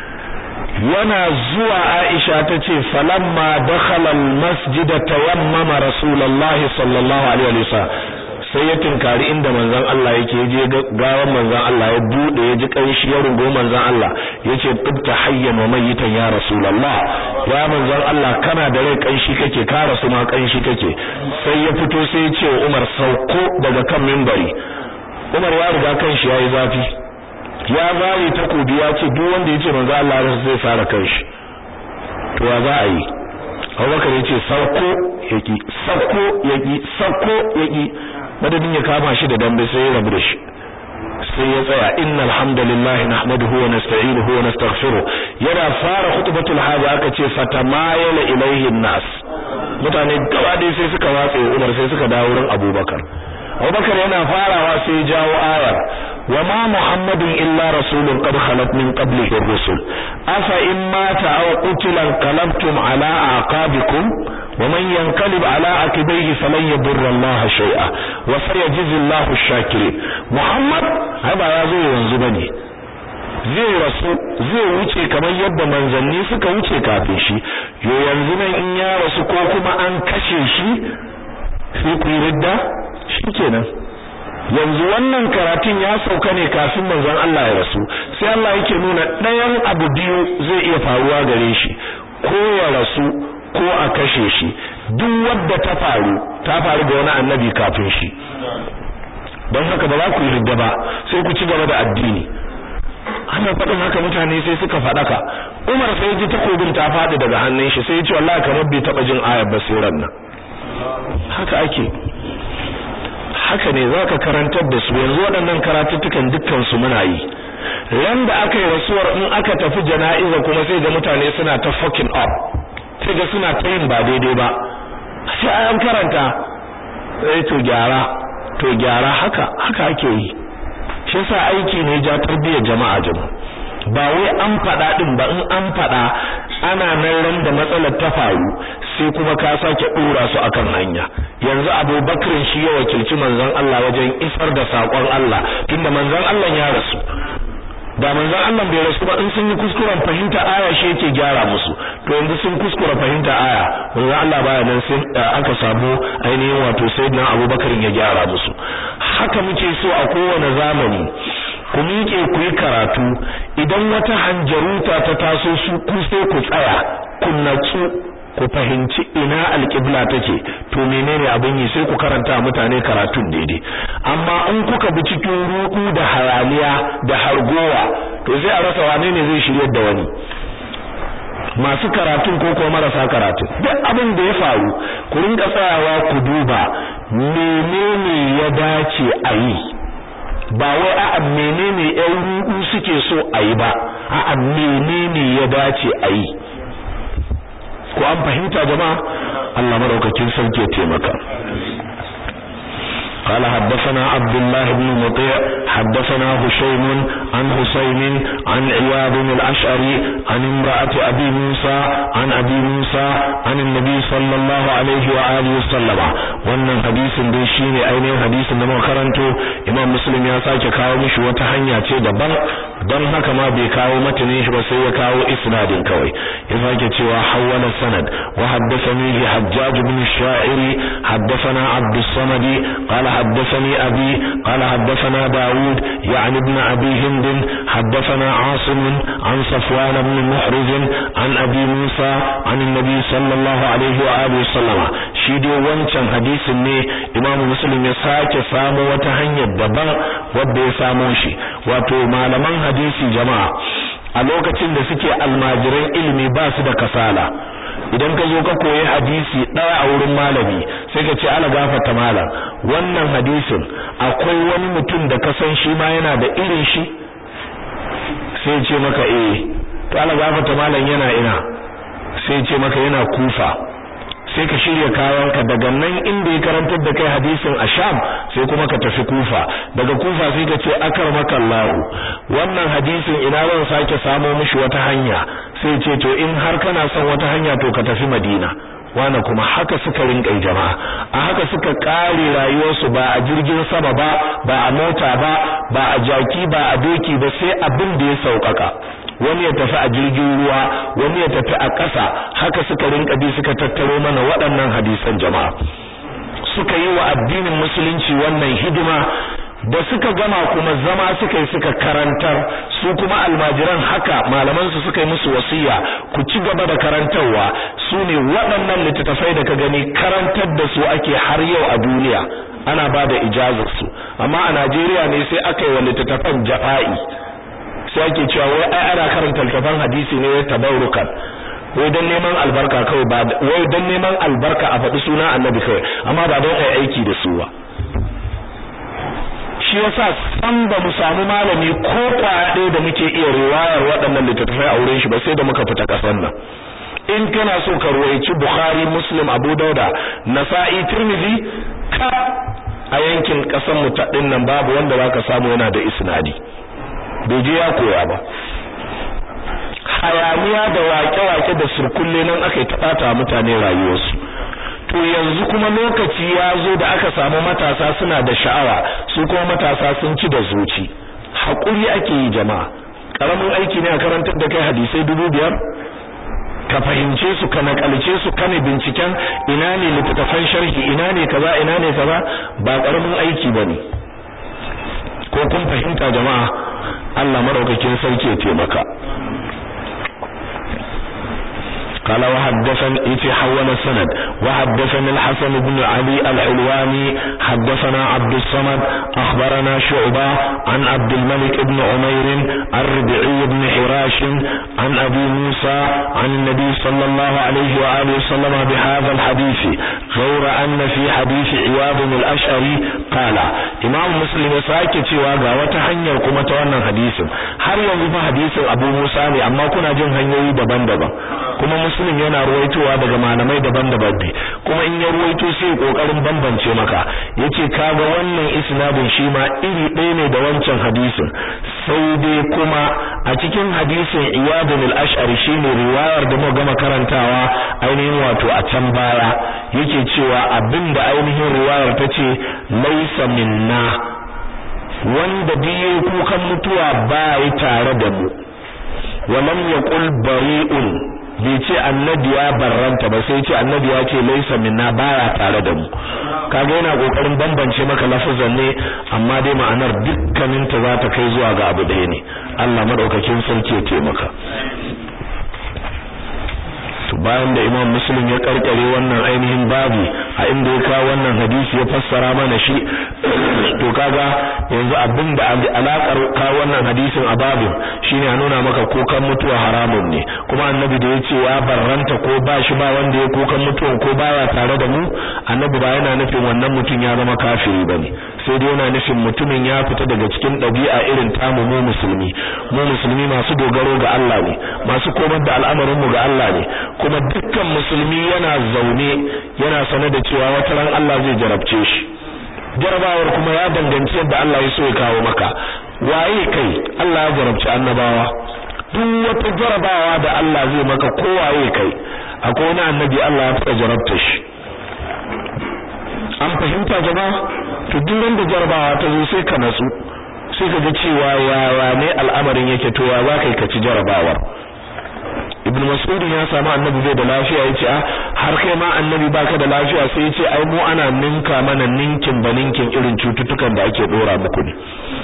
S1: yana zuwa Aisha ta ce falamma dakhala al-masjid tayammama rasulullahi sallallahu alaihi wasallam sai ya tinkari inda manzon Allah yake je gawan manzon Allah ya bude ya ji kanshi ya rungo manzon Allah yace tibta hayyan wa mayitan ya rasulullah ya manzon Allah kana da rai kanshi kake ka rasu ma kanshi kake sai ya fito sai ya ce wa Umar sauko daga kan minbari Umar ya riga kanshi yayi zafi ya zare takobi ya ce duk wanda yace manzon Allah zai fara kanshi to ya za a yi Abubakar yace sauko yaki sauko yaki sauko yaki madadin ya kama shi da dambe sai ya rabu da shi sai ya tsaya innal hamdalillahi nahmaduhu wa nasta'inuhu wa nastaghfiruh yana fara khutbatul haja aka ce fatamayala ilayhi nas mutane gaba dai sai suka watse Umar sai suka dawo wurin Abubakar Abubakar yana farawa sai ya jawo ayar wa ma muhammadun illa rasulun qad khalat min qablihi ar-rusul afa in mata aw qutila qalabtum ala aqabikum ومن ينقلب على عقبيه فلن يضر الله شيئا وسيجزي الله الشاكرين محمد هذا ya zo yanzu bane zai rasu zai wuce kamar yadda manzanni suka wuce kafin shi yo yanzu nan in ya rasu ko kuma an kashe shi sai ku ridda shikenan yanzu wannan karatun ya sauka ne kafin manzon Allah ya rasu sai Allah yake nuna ɗayan abu biyu zai iya faruwa gare shi ko ya rasu ko a kashe shi duk wadda ta faru ta faru ga wani annabi kafin shi don haka ba za ku yi ridda ba sai ku ci gaba da addini ana faɗin haka mutane sai suka faɗaka Umar sai ji takobin ta faɗi daga hannun shi sai ya ce wallahi kamar bai taɓa jin ayar ba sai nan haka ake haka ne zaka karantar da su yanzu waɗannan karatuttukan dukkan su muna yi ran da aka yi rasuwar in aka tafi jana'iza kuma sai ga mutane suna ta fucking up sai ga suna ta yin ba daidai ba sai an karanta sai to gyara to gyara haka haka ake yi shi yasa aiki ne ja tarbiyyar jama'a jama'a ba wai an faɗa din ba in an faɗa ana nan ran da matsalar ta faru sai kuma ka sake dora su akan hanya yanzu Abubakar shi ya wakilci manzon Allah wajen isar da sakon Allah tunda manzon Allah ya rasu da manzon Allah bai rasu ba in sun yi kuskuren fahimta aya shi yake gyara musu to yanzu sun kuskura fahimta aya manzon Allah baya nan sai aka samu ainihin wato sayyidina Abubakar ya gyara musu haka muke so a kowane zamani ku miƙe ku yi karatu idan wata hanjaruta ta taso su ku sai ku tsaya ku natsu ku fahimci ina alqibla take to menene abin yi sai ku karanta mutane karatun daidai amma in kuka bi cikin ruku da hayaliya da hargowa to sai a rasa wane ne zai shiryar da wani masu karatun ko kuma marasa karatu duk abin da ya faru ku rinka tsayawa ku duba menene ya dace a yi ba wai a'a menene ƴan ruɗu suke so a yi ba a'a menene ya dace a yi ko an fahimta jama'a Allah madaukakin sarki ya taimaka قال حدثنا عبد الله بن مطيع حدثنا هشيم عن حسين عن عياض الأشعري عن امرأة أبي موسى عن أبي موسى عن النبي صلى الله عليه وآله وسلم wannan hadisin dai shine ainihin hadisin da muka karanto Imam Muslim ya sake kawo mishi wata hanya ce daban don haka ma bai kawo matanin shi ba sai ya kawo isnadin kawai ya sake cewa hawala sanad wa haddathani Hajjaj bin Sha'iri haddathana Abdus Samadi qala حدثني أبي قال حدثنا داود يعني ابن أبي هند حدثنا عاصم عن صفوان بن محرز عن أبي موسى عن النبي صلى الله عليه وآله وسلم شيدي وانشان حديث ني إمام مسلم يساك سامو وتهني الدبان ودي ساموشي واتو malaman hadisi jama'a a lokacin da suke almajiran ilimi ba su da kasala idan ka zo ka koyi hadisi ɗaya a wurin malami sai ka ce ala gafata malam wannan hadisin akwai wani mutum da ka san shi ma yana da irin shi sai ce maka eh to ala gafata malam yana ina sai ce maka yana kufa sai ka shirya kayanka daga nan inda ya karantar da kai hadisin a Sham sai kuma ka tafi Kufa daga Kufa sai ka ce akramaka Allah wannan hadisin ina zan sake samo mishi wata hanya sai ce to in har kana son wata hanya to ka tafi Madina wana kuma haka suka rinka jama'a a haka suka kare rayuwarsu ba a jirgin sama ba ba a mota ba ba a jaki ba a doki ba sai abin da ya sauƙaƙa wani ya tafi a jirgin ruwa wani ya tafi a ƙasa haka suka rinka bi suka tattaro mana waɗannan hadisan jama'a suka yi wa addinin musulunci wannan hidima da suka gama kuma zama suka yi suka karantar su kuma almajiran haka malaman su suka yi musu wasiya ku ci gaba da karantarwa su ne waɗannan littattafai da ka gani karantar da su ake har yau a duniya ana ba da ijazar su amma a Najeriya ne sai aka yi wa littattafan jafa'i sai ake cewa wai ai ana karanta littafan hadisi ne wai tabarrukan wai dan neman albarka kawai ba wai dan neman albarka a faɗi suna annabi kawai amma ba don ai aiki da su ba shi yasa san ba mu samu malami ko kwaya da muke iya riwayar waɗannan littattafai a wurin shi ba sai da muka fita ƙasar nan in kana so ka ruwaici Bukhari Muslim Abu Dauda Nasa'i Tirmidhi ka a yankin ƙasar mu ta nan babu wanda zaka samu yana da isnadi bai je ya koya ba hayaniya da wake-wake da surkulle nan aka yi taɓata mutane rayuwarsu to yanzu kuma lokaci ya zo da aka samu matasa suna da sha'awa su kuma matasa sun ci da zuci haƙuri ake yi jama'a ƙaramin aiki ne a karantar da kai hadisai dubu biyar ka fahimce su ka nakalce su kana binciken ina ne littattafan sharhi ina ne kaza ina ne kaza ba ƙaramin aiki bane ko kun fahimta jama'a Allah madaukakin sarki ya taimaka قال وحدثني إتي حول السند وحدثني الحسن بن علي الحلواني حدثنا عبد الصمد أخبرنا شعبة عن عبد الملك بن عمير الربعي بن حراش عن أبي موسى عن النبي صلى الله عليه وآله وسلم بهذا الحديث غير أن في حديث عياض الأشعري قال إمام مسلم ساكت وقا وتحنير كما توانا حديث هل ينظف حديث أبو موسى أما كنا جن هنيوي دبان دبان kuma muslim yana ruwaitowa daga malamai daban-daban ne kuma in ya ruwaito sai kokarin bambance maka yace kaga wannan isnadin shi ma iri ɗaya ne da wancan hadisin sai dai kuma a cikin hadisin iyadun al-ash'ari shine riwayar da muka gama karantawa ainihin wato a can baya yake cewa abinda ainihin riwayar tace laysa minna wanda biye kukan mutuwa ba yi tare da mu walam yaqul bari'un bai ce annabi ya barranta ba sai ce annabi ya ce laisa minna baya tare da mu kaga yana kokarin bambance maka lafazan ne amma dai ma'anar dukkanin ta za ta kai zuwa ga abu ɗaya ne Allah madaukakin sarki ya taimaka to bayan da Imam Muslim ya karkare wannan ainihin babi a inda ya kawo wannan hadisi ya fassara mana shi to kaga yanzu abin da alakar kawo wannan hadisin a babin shine a nuna maka kokan mutuwa haramun ne kuma annabi da yace ya barranta ko ba shi ba wanda ya kokan mutuwan ko baya tare da mu annabi ba yana nufin wannan mutum ya zama kafiri bane sai dai yana nufin mutumin ya fita daga cikin ɗabi'a irin tamu mu musulmi mu musulmi masu dogaro ga Allah ne masu komar da al'amarin mu ga Allah ne kuma dukkan musulmi yana zaune yana sane da cewa wata ran Allah zai jarabce shi jarabawar kuma ya danganci yadda Allah ya so ya kawo maka waye kai Allah ya jarabci annabawa duk wata jarabawa da Allah zai maka ko waye kai akwai wani annabi Allah ya fara jarabta shi an fahimta jama'a to duk wanda jarabawa ta zo sai ka natsu sai ka ga cewa yawa ne al'amarin yake to ya za kai ka ci jarabawar ibn mas'ud ya samu annabi bai da lafiya yace a har kai ma annabi baka da lafiya sai yace ai mu ana ninka mana ninkin ba ninkin irin cututtukan da ake dora muku ne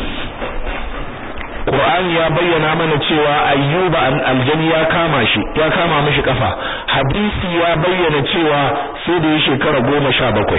S1: Qur'ani ya bayyana mana cewa Ayyuba aljani ya kama shi ya kama mishi kafa hadisi ya bayyana cewa sai da ya shekara goma sha bakwai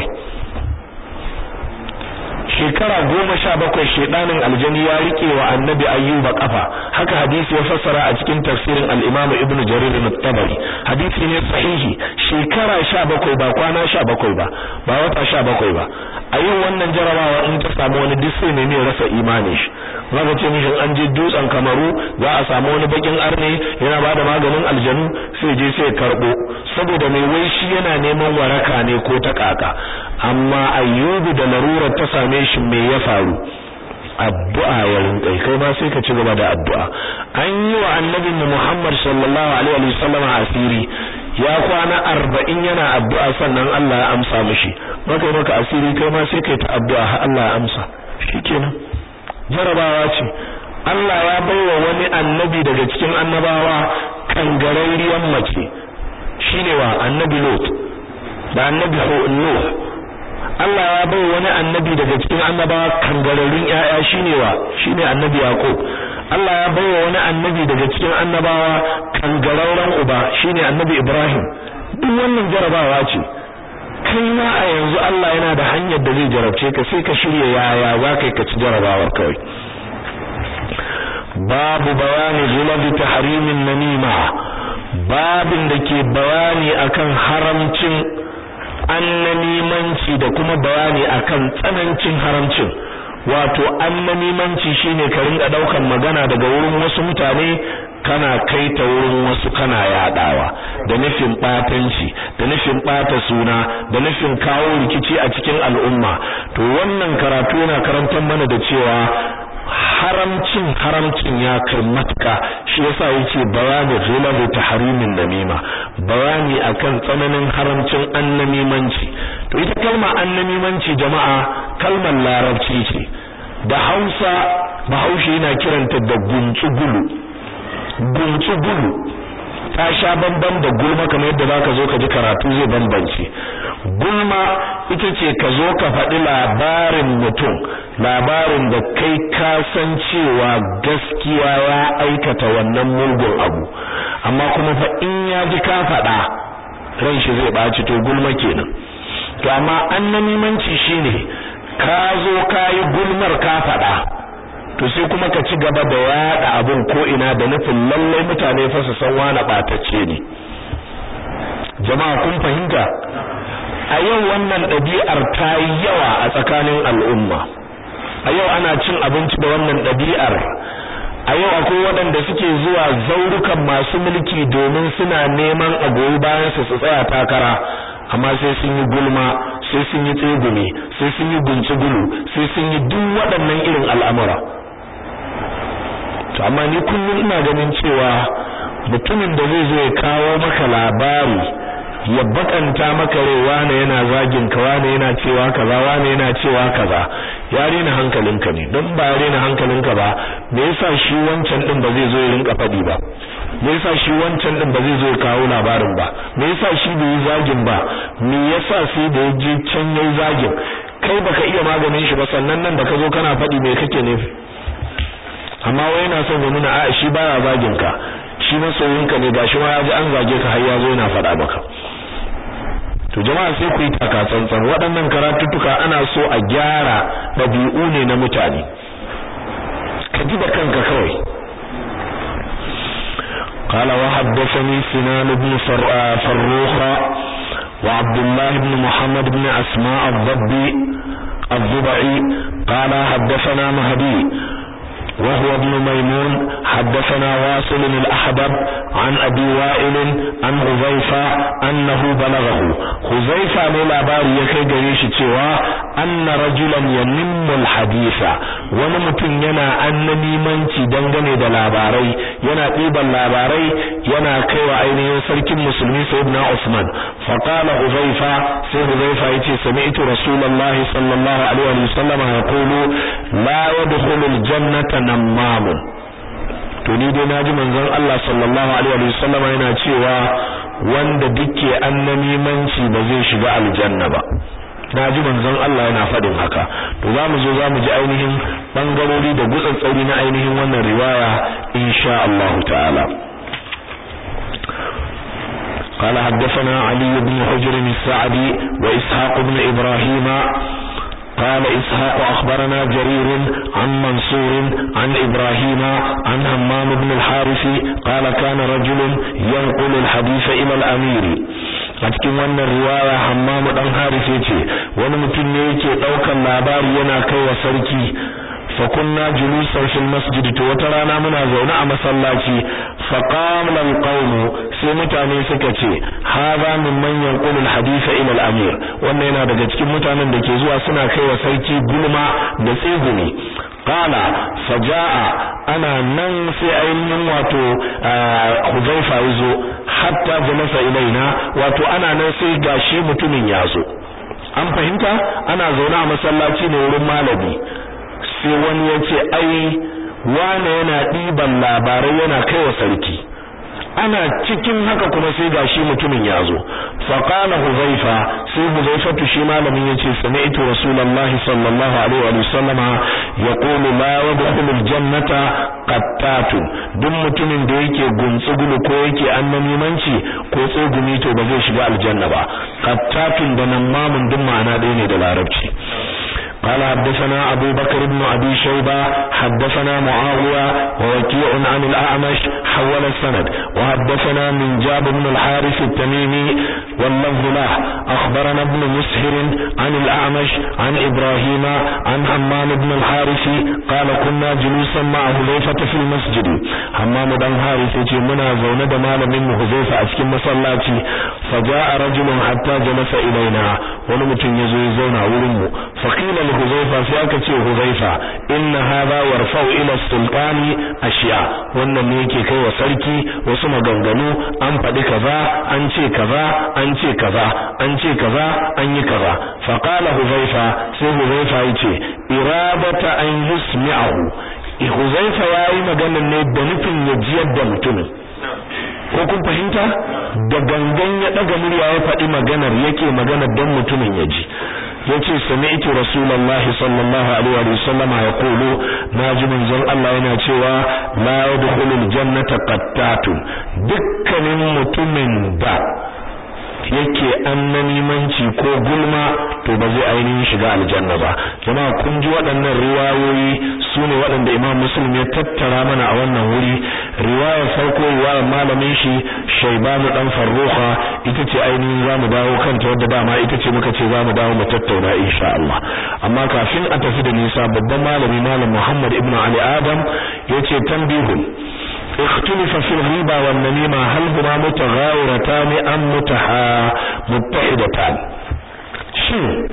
S1: shekara goma sha bakwai shedanin aljani ya rike wa annabi ayyuba kafa haka hadisi ya fassara a cikin tafsirin al-imam ibnu jarir al-tabari hadisi ne sahihi shekara sha bakwai ba kwana sha bakwai ba ba wata sha bakwai ba a yin wannan jarabawa in ta samu wani duk sai ne rasa imanin shi zaka ce mishi an je dutsen kamaru za a samu wani bakin arne yana bada maganin aljanu sai je sai karbo saboda mai wai shi yana neman waraka ne ko ta kaka amma ayyubu da larurar ta same shi me ya faru addu'a ya rinkai kai ma sai ka ci gaba da addu'a an yi wa annabi Muhammad sallallahu alaihi wasallam asiri ya kwana arba'in yana addu'a sannan Allah ya amsa mishi maka maka asiri kai ma sai kai ta addu'a har Allah ya amsa shikenan jarabawa ce Allah ya baiwa wani annabi daga cikin annabawa kangararriyar mace shine wa annabi Lot da annabi Nuh Allah ya bai wani annabi daga cikin annabawa kangararrun ƴaƴa shine wa shine annabi Yaqub Allah ya bai wani annabi daga cikin annabawa kangararren uba shine annabi Ibrahim duk wannan jarabawa ce kai ma a yanzu Allah yana da hanyar da zai jarabce ka sai ka shirya yaya za ka ka ci jarabawar kawai babu bayani zulabi tahrimin namima babin da ke bayani akan haramcin annamimanci da kuma bayani akan tsanancin haramcin wato annamimanci shine ka rinka daukan magana daga wurin wasu mutane kana kai ta wurin wasu kana yadawa da nufin batanci da nufin bata suna da nufin kawo rikici a cikin al'umma to wannan karatu yana karantar mana da cewa haramcin haramcin ya kai matuka shi yasa yake bayani ghulabi tahrimin namima bayani akan tsananin haramcin annamimanci to ita kalma annamimanci jama'a kalmar larabci ce da Hausa Bahaushe yana kiranta da guntsugulu guntsugulu ta sha bamban da gulma kamar yadda zaka zo ka ji karatu zai bambance gulma ita ce ka zo ka faɗi labarin mutum labarin da kai ka san cewa gaskiya ya aikata wannan mugun abu amma kuma fa in ya ji ka faɗa ran shi zai ɓaci to gulma kenan to amma annamimanci shine ka zo ka yi gulmar ka faɗa to sai kuma ka ci gaba da yaɗa abun ko ina da nufin lallai mutane fa su san wani ɓatacce ne jama'a kun fahimta a yau wannan ɗabi'ar ta yi yawa a tsakanin al'umma a yau ana cin abinci da wannan ɗabi'ar a yau akwai waɗanda suke zuwa zaurukan masu mulki domin suna neman a goyi bayan su su tsaya takara amma sai sun yi gulma sai sun yi tsegumi sai sun yi guncigulu sai sun yi duk waɗannan irin al'amura to amma ni kullum ina ganin cewa mutumin da zai zo ya kawo maka labari ya bakanta maka rai wane yana zagin ka wane yana cewa kaza wane yana cewa kaza ya rena hankalinka ne don ba ya rena hankalinka ba me yasa shi wancan din ba zai zo ya rinka fadi ba me yasa shi wancan din ba zai zo ya kawo labarin ba me yasa shi bai yi zagin ba me yasa sai da ya je can yayi zagin kai baka iya maganin shi ba sannan nan da ka zo kana fadi me kake nufi amma wai yana son ya nuna a shi baya zagin ka shi masoyinka ne gashi ma ya ji an zage ka har ya zo yana faɗa maka to jama'a sai ku yi takatsantsan waɗannan karatuttuka ana so a gyara ɗabi'u ne na mutane ka ji da kanka kawai قال وحدثني سنان بن فروخ وعبد الله بن محمد بن أسماء الضبي الضبعي قال حدثنا مهدي وهو ابن ميمون حدثنا واصل الأحبب عن أبي وائل عن حذيفة أنه بلغه حذيفة من labari ya kai gare shi cewa anna rajulan yanimmu alhadisa wani mutum yana annamimanci dangane da labarai yana ɗiban labarai yana kaiwa ainihin sarkin musulmi sayyidina Usman fa qala Huzaifa sai Huzaifa yace sami'tu rasulullahi sallallahu alaihi wa sallam yaqulu la yadkhulul jannata namamun to ni dai naji manzon Allah sallallahu alaihi wa sallam yana cewa wanda duke annamimanci ba zai shiga aljanna ba naji manzon Allah yana faɗin haka to zamu zo zamu ji ainihin bangarori da gutsattsauri na ainihin wannan riwaya insha Allah ta'ala قال حدثنا علي بن حجر السعدي وإسحاق بن إبراهيم قال إسحاق أخبرنا جرير عن منصور عن إبراهيم عن همام بن الحارث قال كان رجل ينقل الحديث إلى الأمير a cikin wannan riwaya Hammamu dan Haris yace wani mutum ne yake daukan labari yana kai wa sarki fa kunna julusan fil masjid to wata rana muna zaune a masallaci fa qala al qawm sai mutane suka ce hadha mimman yanqulu al hadith ila al amir wannan yana daga cikin mutanen da ke zuwa suna kai wa sarki gulma da tsegumi qala fajaa ana nan sai ainihin wato Huzaifa yazo hatta jalasa ilaina wato ana nan sai gashi mutumin yazo an fahimta ana zaune a masallaci ne wurin malami sai wani ya ce ai wane yana ɗiban labarai yana kai wa sarki ana cikin haka kuma sai gashi mutumin ya zo faqala huzaifa sai huzaifatu shi malamin yace sami'tu rasulullahi sallallahu alaihi wa sallama yaqulu la yadkhulu aljannata qattatun duk mutumin da yake guntsugulu ko yake annamimanci ko tsegumi to ba zai shiga aljanna ba qattatun da nan mamun duk ma'ana ɗaya ne da larabci قال حدثنا أبو بكر بن أبي شيبة حدثنا معاوية ووكيع عن الأعمش حول السند وحدثنا من جاب بن الحارث التميمي واللفظ له أخبرنا ابن مسهر عن الأعمش عن إبراهيم عن حمام بن الحارث قال كنا جلوسا مع هذيفة في المسجد حمام بن الحارث منا زون دمال من هذيفة أسكن مسلاتي فجاء رجل حتى جلس إلينا ونمتن يزوي زونا ورمو فقيل لهذيفة سيأكتي هذيفة إن هذا يرفع إلى السلطان أشياء wannan ne yake kai wa sarki wasu maganganu an faɗi kaza an ce kaza an ce kaza an ce kaza an yi kaza fa qala huzaifa sai huzaifa yace iradata an yusmi'ahu huzaifa yayi maganar ne da nufin ya jiyar da mutumin ko kun fahimta da gangan ya daga murya ya faɗi maganar yake maganar don mutumin ya ji yace sami'tu rasulullahi sallallahu alaihi wa sallam yaqulu naji manzon Allah yana cewa la yadkhulul jannata qattatun dukkanin mutumin da yake annanimanci ko gulma to ba zai ainihin shiga aljanna ba jama'a kun ji waɗannan riwayoyi su ne waɗanda imam muslim ya tattara mana a wannan wuri riwayar farko riwayar malamin shi shaibanu dan farruha ita ce ainihin za mu dawo kanta wadda dama ita ce muka ce za mu dawo mu tattauna insha Allah amma kafin a tafi da nisa babban malami malam Muhammad ibn Ali Adam yace tambihun اختلف في الغيبة والنميمة هل هما متغاورتان أم متحا متحدتان shin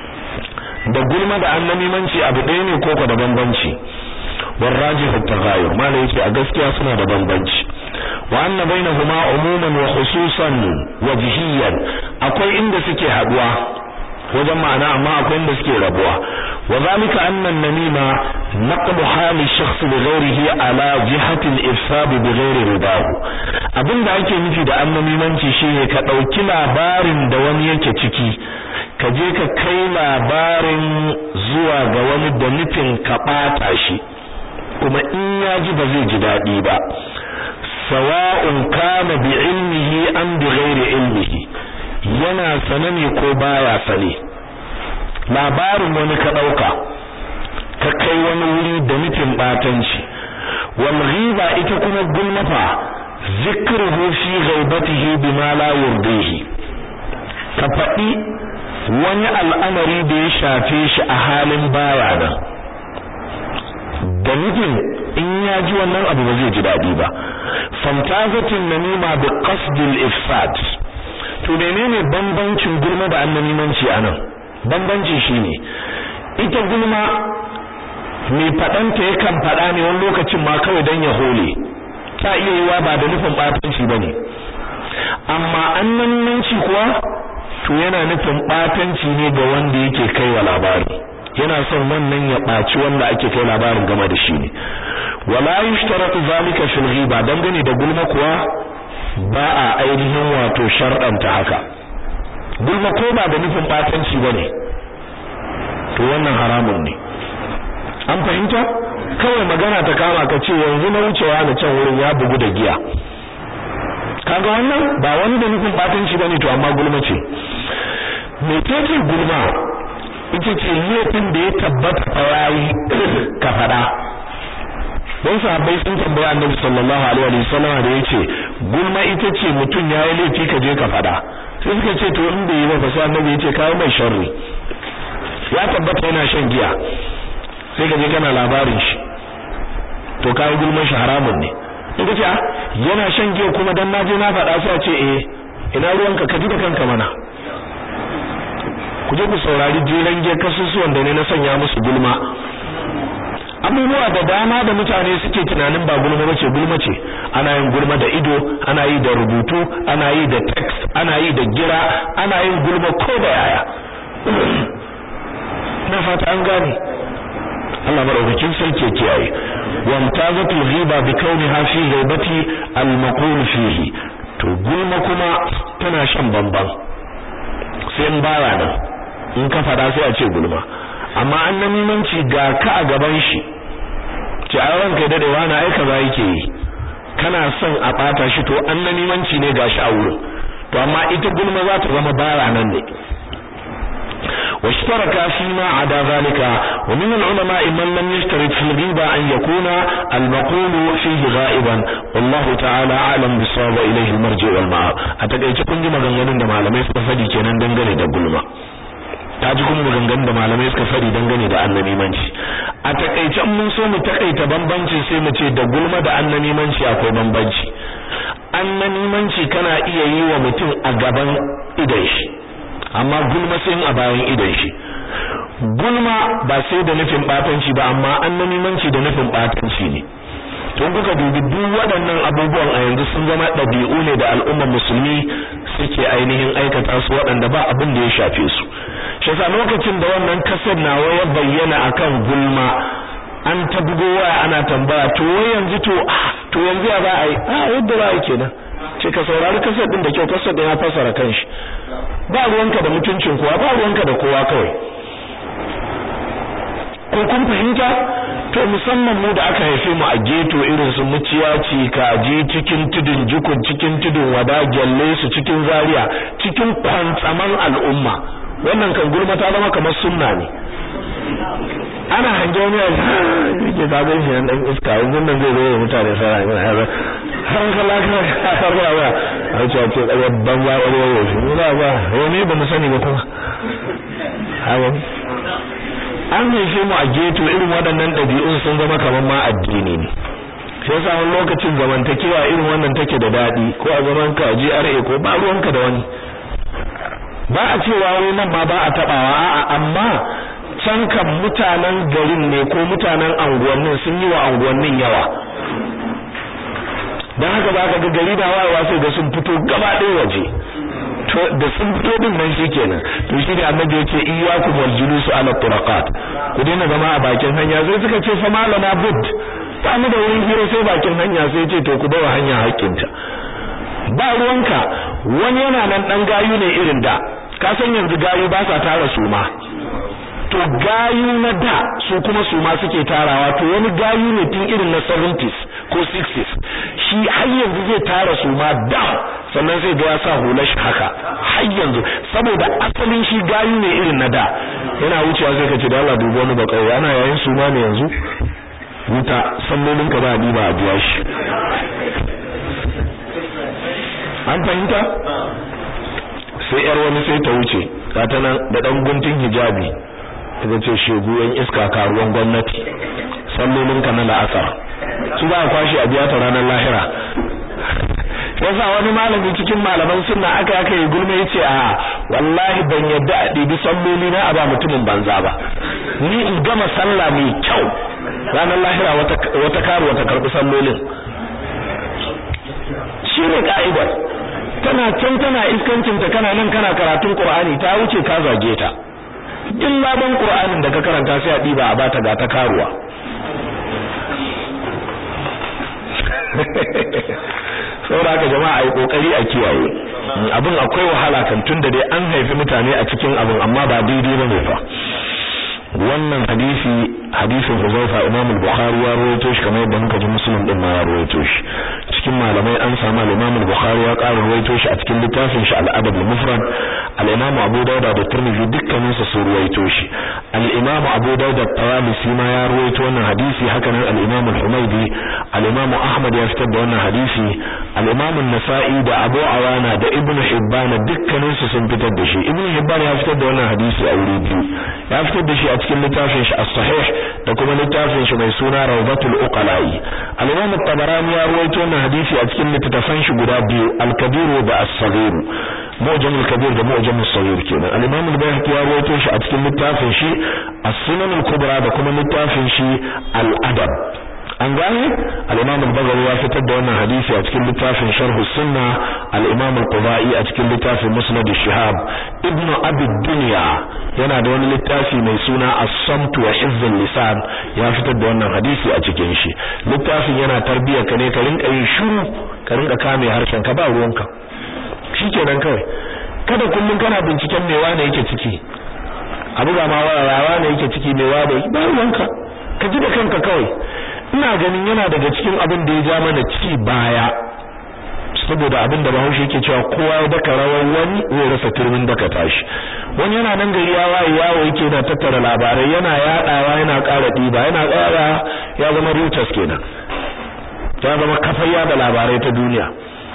S1: da gulma da annamimanci abu ɗaya ne ko da bambanci والراجح التغاير ما ليس a gaskiya suna da bambanci wa anna bainahuma umuman wa khususan wajhiyan akwai inda suke haduwa wajen ma'ana amma akwai inda suke rabuwa wa zalika anna an-namima naqlu hali shakhs li ghayrihi ala jihati al-ifsad bi ghayri ridahu abinda ake nufi da annamimanci shine ka dauki labarin da wani yake ciki ka je ka kai labarin zuwa ga wani da nufin ka bata shi kuma in ya ji ba zai ji daɗi ba sawa'un kana bi ilmihi am bi ghairi ilmihi yana sane ne ko baya sane labarin wani ka dauka ka kai wani wuri da nufin batanci wal ghiba ita kuma gulmafa zikruhu fi ghaibatihi bima la yurdihi ka faɗi wani al'amari da ya shafe shi a halin baya nan da nufin in ya ji wannan abu ba zai ji daɗi ba fantazatin namima bi qasdil ifsad to menene bambancin gulma da annamimanci anan bambancin shine ita gulma mai fadanta yakan fada ne wani lokacin ma kawai dan ya hole ta iya yiwa ba da nufin batanci bane amma annamimanci kuwa to yana nufin batanci ne ga wanda yake kaiwa labari yana son wannan ya baci wanda ake kai labarin game da shi ne wala yushtaratu zalika fil ghiba dangane da gulma kuwa ba a ainihin wato sharɗanta haka gulma ko ba da nufin batanci bane to wannan haramun ne an fahimta kawai magana ta kama ka ce yanzu na wucewa na can wurin ya bugu da giya kaga wannan ba wani da nufin batanci bane to amma gulma ce me take gulma ita ce laifin da ya tabbata fa yayi ka fada don sahabbai sun tambaya annabi sallallahu alaihi wa sallam da yace gulma ita ce mutum yayi laifi ka je ka fada sai suka ce to in bai yi ba sai annabi yace kawo mai sharri ya tabbata yana shan giya sai ka je kana labarin shi to kawo gulman shi haramun ne in ka ce yana shan giya kuma dan naje na faɗa sai a ce eh ina ruwanka ka ji da kanka mana ku je ku saurari jeren giya kasusuwan da ne na sanya musu gulma abubuwa da dama da mutane suke tunanin ba gulma bace gulma ce ana yin gulma da ido ana yi da rubutu ana yi da text ana yi da gira ana yin gulma ko da yaya na fata an gane Allah madaukakin sarki kiyaye wamtazatul ghiba bi kauniha fi ghaibati al-maqul fihi to gulma kuma tana shan bamban sai in baya nan in ka fada sai a ce gulma amma an namimanci ga ka a gaban shi ce a ranka da dawa na aika ba yake yi kana son a bata shi to an namimanci ne gashi a wurin to amma ita gulma za ta zama bara nan ne واشترك فيما عدا ذلك ومن العلماء من لم يشترط في الغيبة أن يكون المقول فيه غائبا والله تعالى أعلم بالصواب إليه المرجع والمعاب أتكيت كنت مغنغنين دم على ميسك فدي كنان دنغني دقلما ta ji kuma maganganun da malamai suka fari dangane da annamimanci a takaice mun so mu takaita bambanci sai mu ce da gulma da annamimanci akwai bambanci annamimanci kana iya yi wa mutum a gaban idan shi amma gulma sai a bayan idan shi gulma ba sai da nufin batanci ba amma annamimanci da nufin batanci ne tun kuka dubi duk waɗannan abubuwan a yanzu sun zama ɗabi'u ne da al'ummar musulmi suke ainihin aikata su waɗanda ba abin da ya shafe su shi yasa lokacin da wannan kasar nawa ya bayyana akan gulma an ta bugo waya ana tambaya to wai yanzu to to yanzu ya za a yi a yadda za a yi kenan ce ka saurari kasar din da kyau kasar din ya fassara kanshi ba ruwanka da mutuncin kowa ba ruwanka da kowa kawai ko kun fahimta to musamman mu da aka haife mu a geto irin su muciyaci kaji cikin tudun jukun cikin tudun wada gyalle su cikin zaria cikin kwantsaman al'umma wannan kan gulma ta zama kamar sunna ne ana hange wani a yake zagon shi dan iska yanzu nan zai zo mutane sai yana yana har kala ka har ba ba a ce ce daga banza ƙwarya yau shi ba ba wani ba mu sani ba kuma hawa an haife mu a geto irin waɗannan ɗabi'un sun zama kamar ma addini ne sai sa wani lokacin zamantakewa irin wannan take da daɗi ko a zaman ka a GRA ko ba ruwanka da wani ba a cewa wani nan ma ba a taɓawa a'a amma can kan mutanen garin ne ko mutanen anguwannin sun yi wa anguwannin yawa don haka ba ka ga gari da wayewa sai ga sun fito gaba ɗaya waje to da sun fito din nan shikenan to shi ne annabi yace iyyakum wal julus ala turaqat ku daina zama a bakin hanya sai suka ce fa malana bud ba mu da wurin hira sai bakin hanya sai ce to ku bawa hanya hakkinta ba ruwanka wani yana nan dan gayu ne irin da ka san yanzu gayu ba sa tara suma to gayu na da su kuma suma suke tarawa to wani gayu ne tun irin na 70s ko 60s shi har yanzu zai tara su ma dam sannan sai ga ya sa hular shi haka har yanzu saboda asalin shi gayu ne irin na da yana wucewa sai ka ce da Allah dubo wani ba kauye ana yayin su ma ne yanzu wuta sallolin ka ba a diba a biya shi an fahimta sai yar wani sai ta wuce ta nan da dan guntun hijabi ta ce shegu yan iska karuwan gwamnati sallolin ka na la'asar su ba kwashi a biya ta ranar lahira yasa wani malami cikin malaman sunna aka aka yi gulma yace a wallahi ban yadda a ɗibi salloli na a ba mutumin banza ba ni in gama sallah mai kyau ranar lahira wata wata karu wata karbi sallolin shine ka'idar tana can tana iskancin ta kana nan kana karatun Qur'ani ta wuce ka zage ta in laban Qur'anin da ka karanta sai a diba a bata ga ta karuwa saboda haka jama'a ai kokari a kiyaye abin akwai wahala kan tunda dai an haifi mutane a cikin abin amma ba daidai bane fa wannan hadisi hadisin Huzaifa Imam al-Bukhari ya rawaito shi kamar yadda muka ji Muslim din ma ya rawaito shi cikin malamai an samu al-Imam al-Bukhari ya ƙara rawaito shi a cikin littafin shi al-Adab al-Mufrad al-Imam Abu Dawud da Tirmidhi dukkanin su sun rawaito shi al-Imam Abu Dawud at-Tayalisi ma ya rawaito wannan hadisi haka nan al-Imam al-Humaydi al-Imam Ahmad ya fitar da wannan hadisi al-Imam an-Nasa'i da Abu Awana da Ibn Hibban dukkanin su sun fitar da shi Ibn Hibban ya fitar da wannan hadisi a wuri biyu ya fitar da shi a cikin littafin shi as-Sahih da kuma littafin shi mai suna Rawdatul Uqala'i al-Imam at-Tabarani ya rawaito wannan hadisi a cikin littafan shi guda biyu al-Kabir da as-Saghir Mu'jam al-Kabir da Mu'jam as-Saghir kenan al-Imam al-Bayhaqi ya rawaito shi a cikin littafin shi as-Sunan al-Kubra da kuma littafin shi al-Adab an gane al-Imam al-Baghawi ya fitar da wannan hadisi a cikin littafin Sharh as-Sunnah al-Imam al-Qudai a cikin littafin Musnad ash-Shihab Ibn Abi Dunya yana da wani littafi mai suna As-Samt wa Hizz lisan ya fitar da wannan hadisi a cikin shi littafin yana tarbiya ka ne ka rinka yin shiru ka rinka kame harshen ka ba ruwanka shikenan kawai kada kullun kana binciken me wane yake ciki abu ga ma warawa ne yake ciki me wane ba ruwanka ka ji da kanka kawai ina ganin yana daga cikin abin da ya ja mana ci baya saboda abin da Bahaushe yake cewa kowa ya daka rawar wani zai rasa turmin daka tashi wani yana nan gari ya waye yawo yake na tattara labarai yana yadawa yana ƙara diba yana ƙara ya zama Reuters kenan ya zama kafar yada labarai ta duniya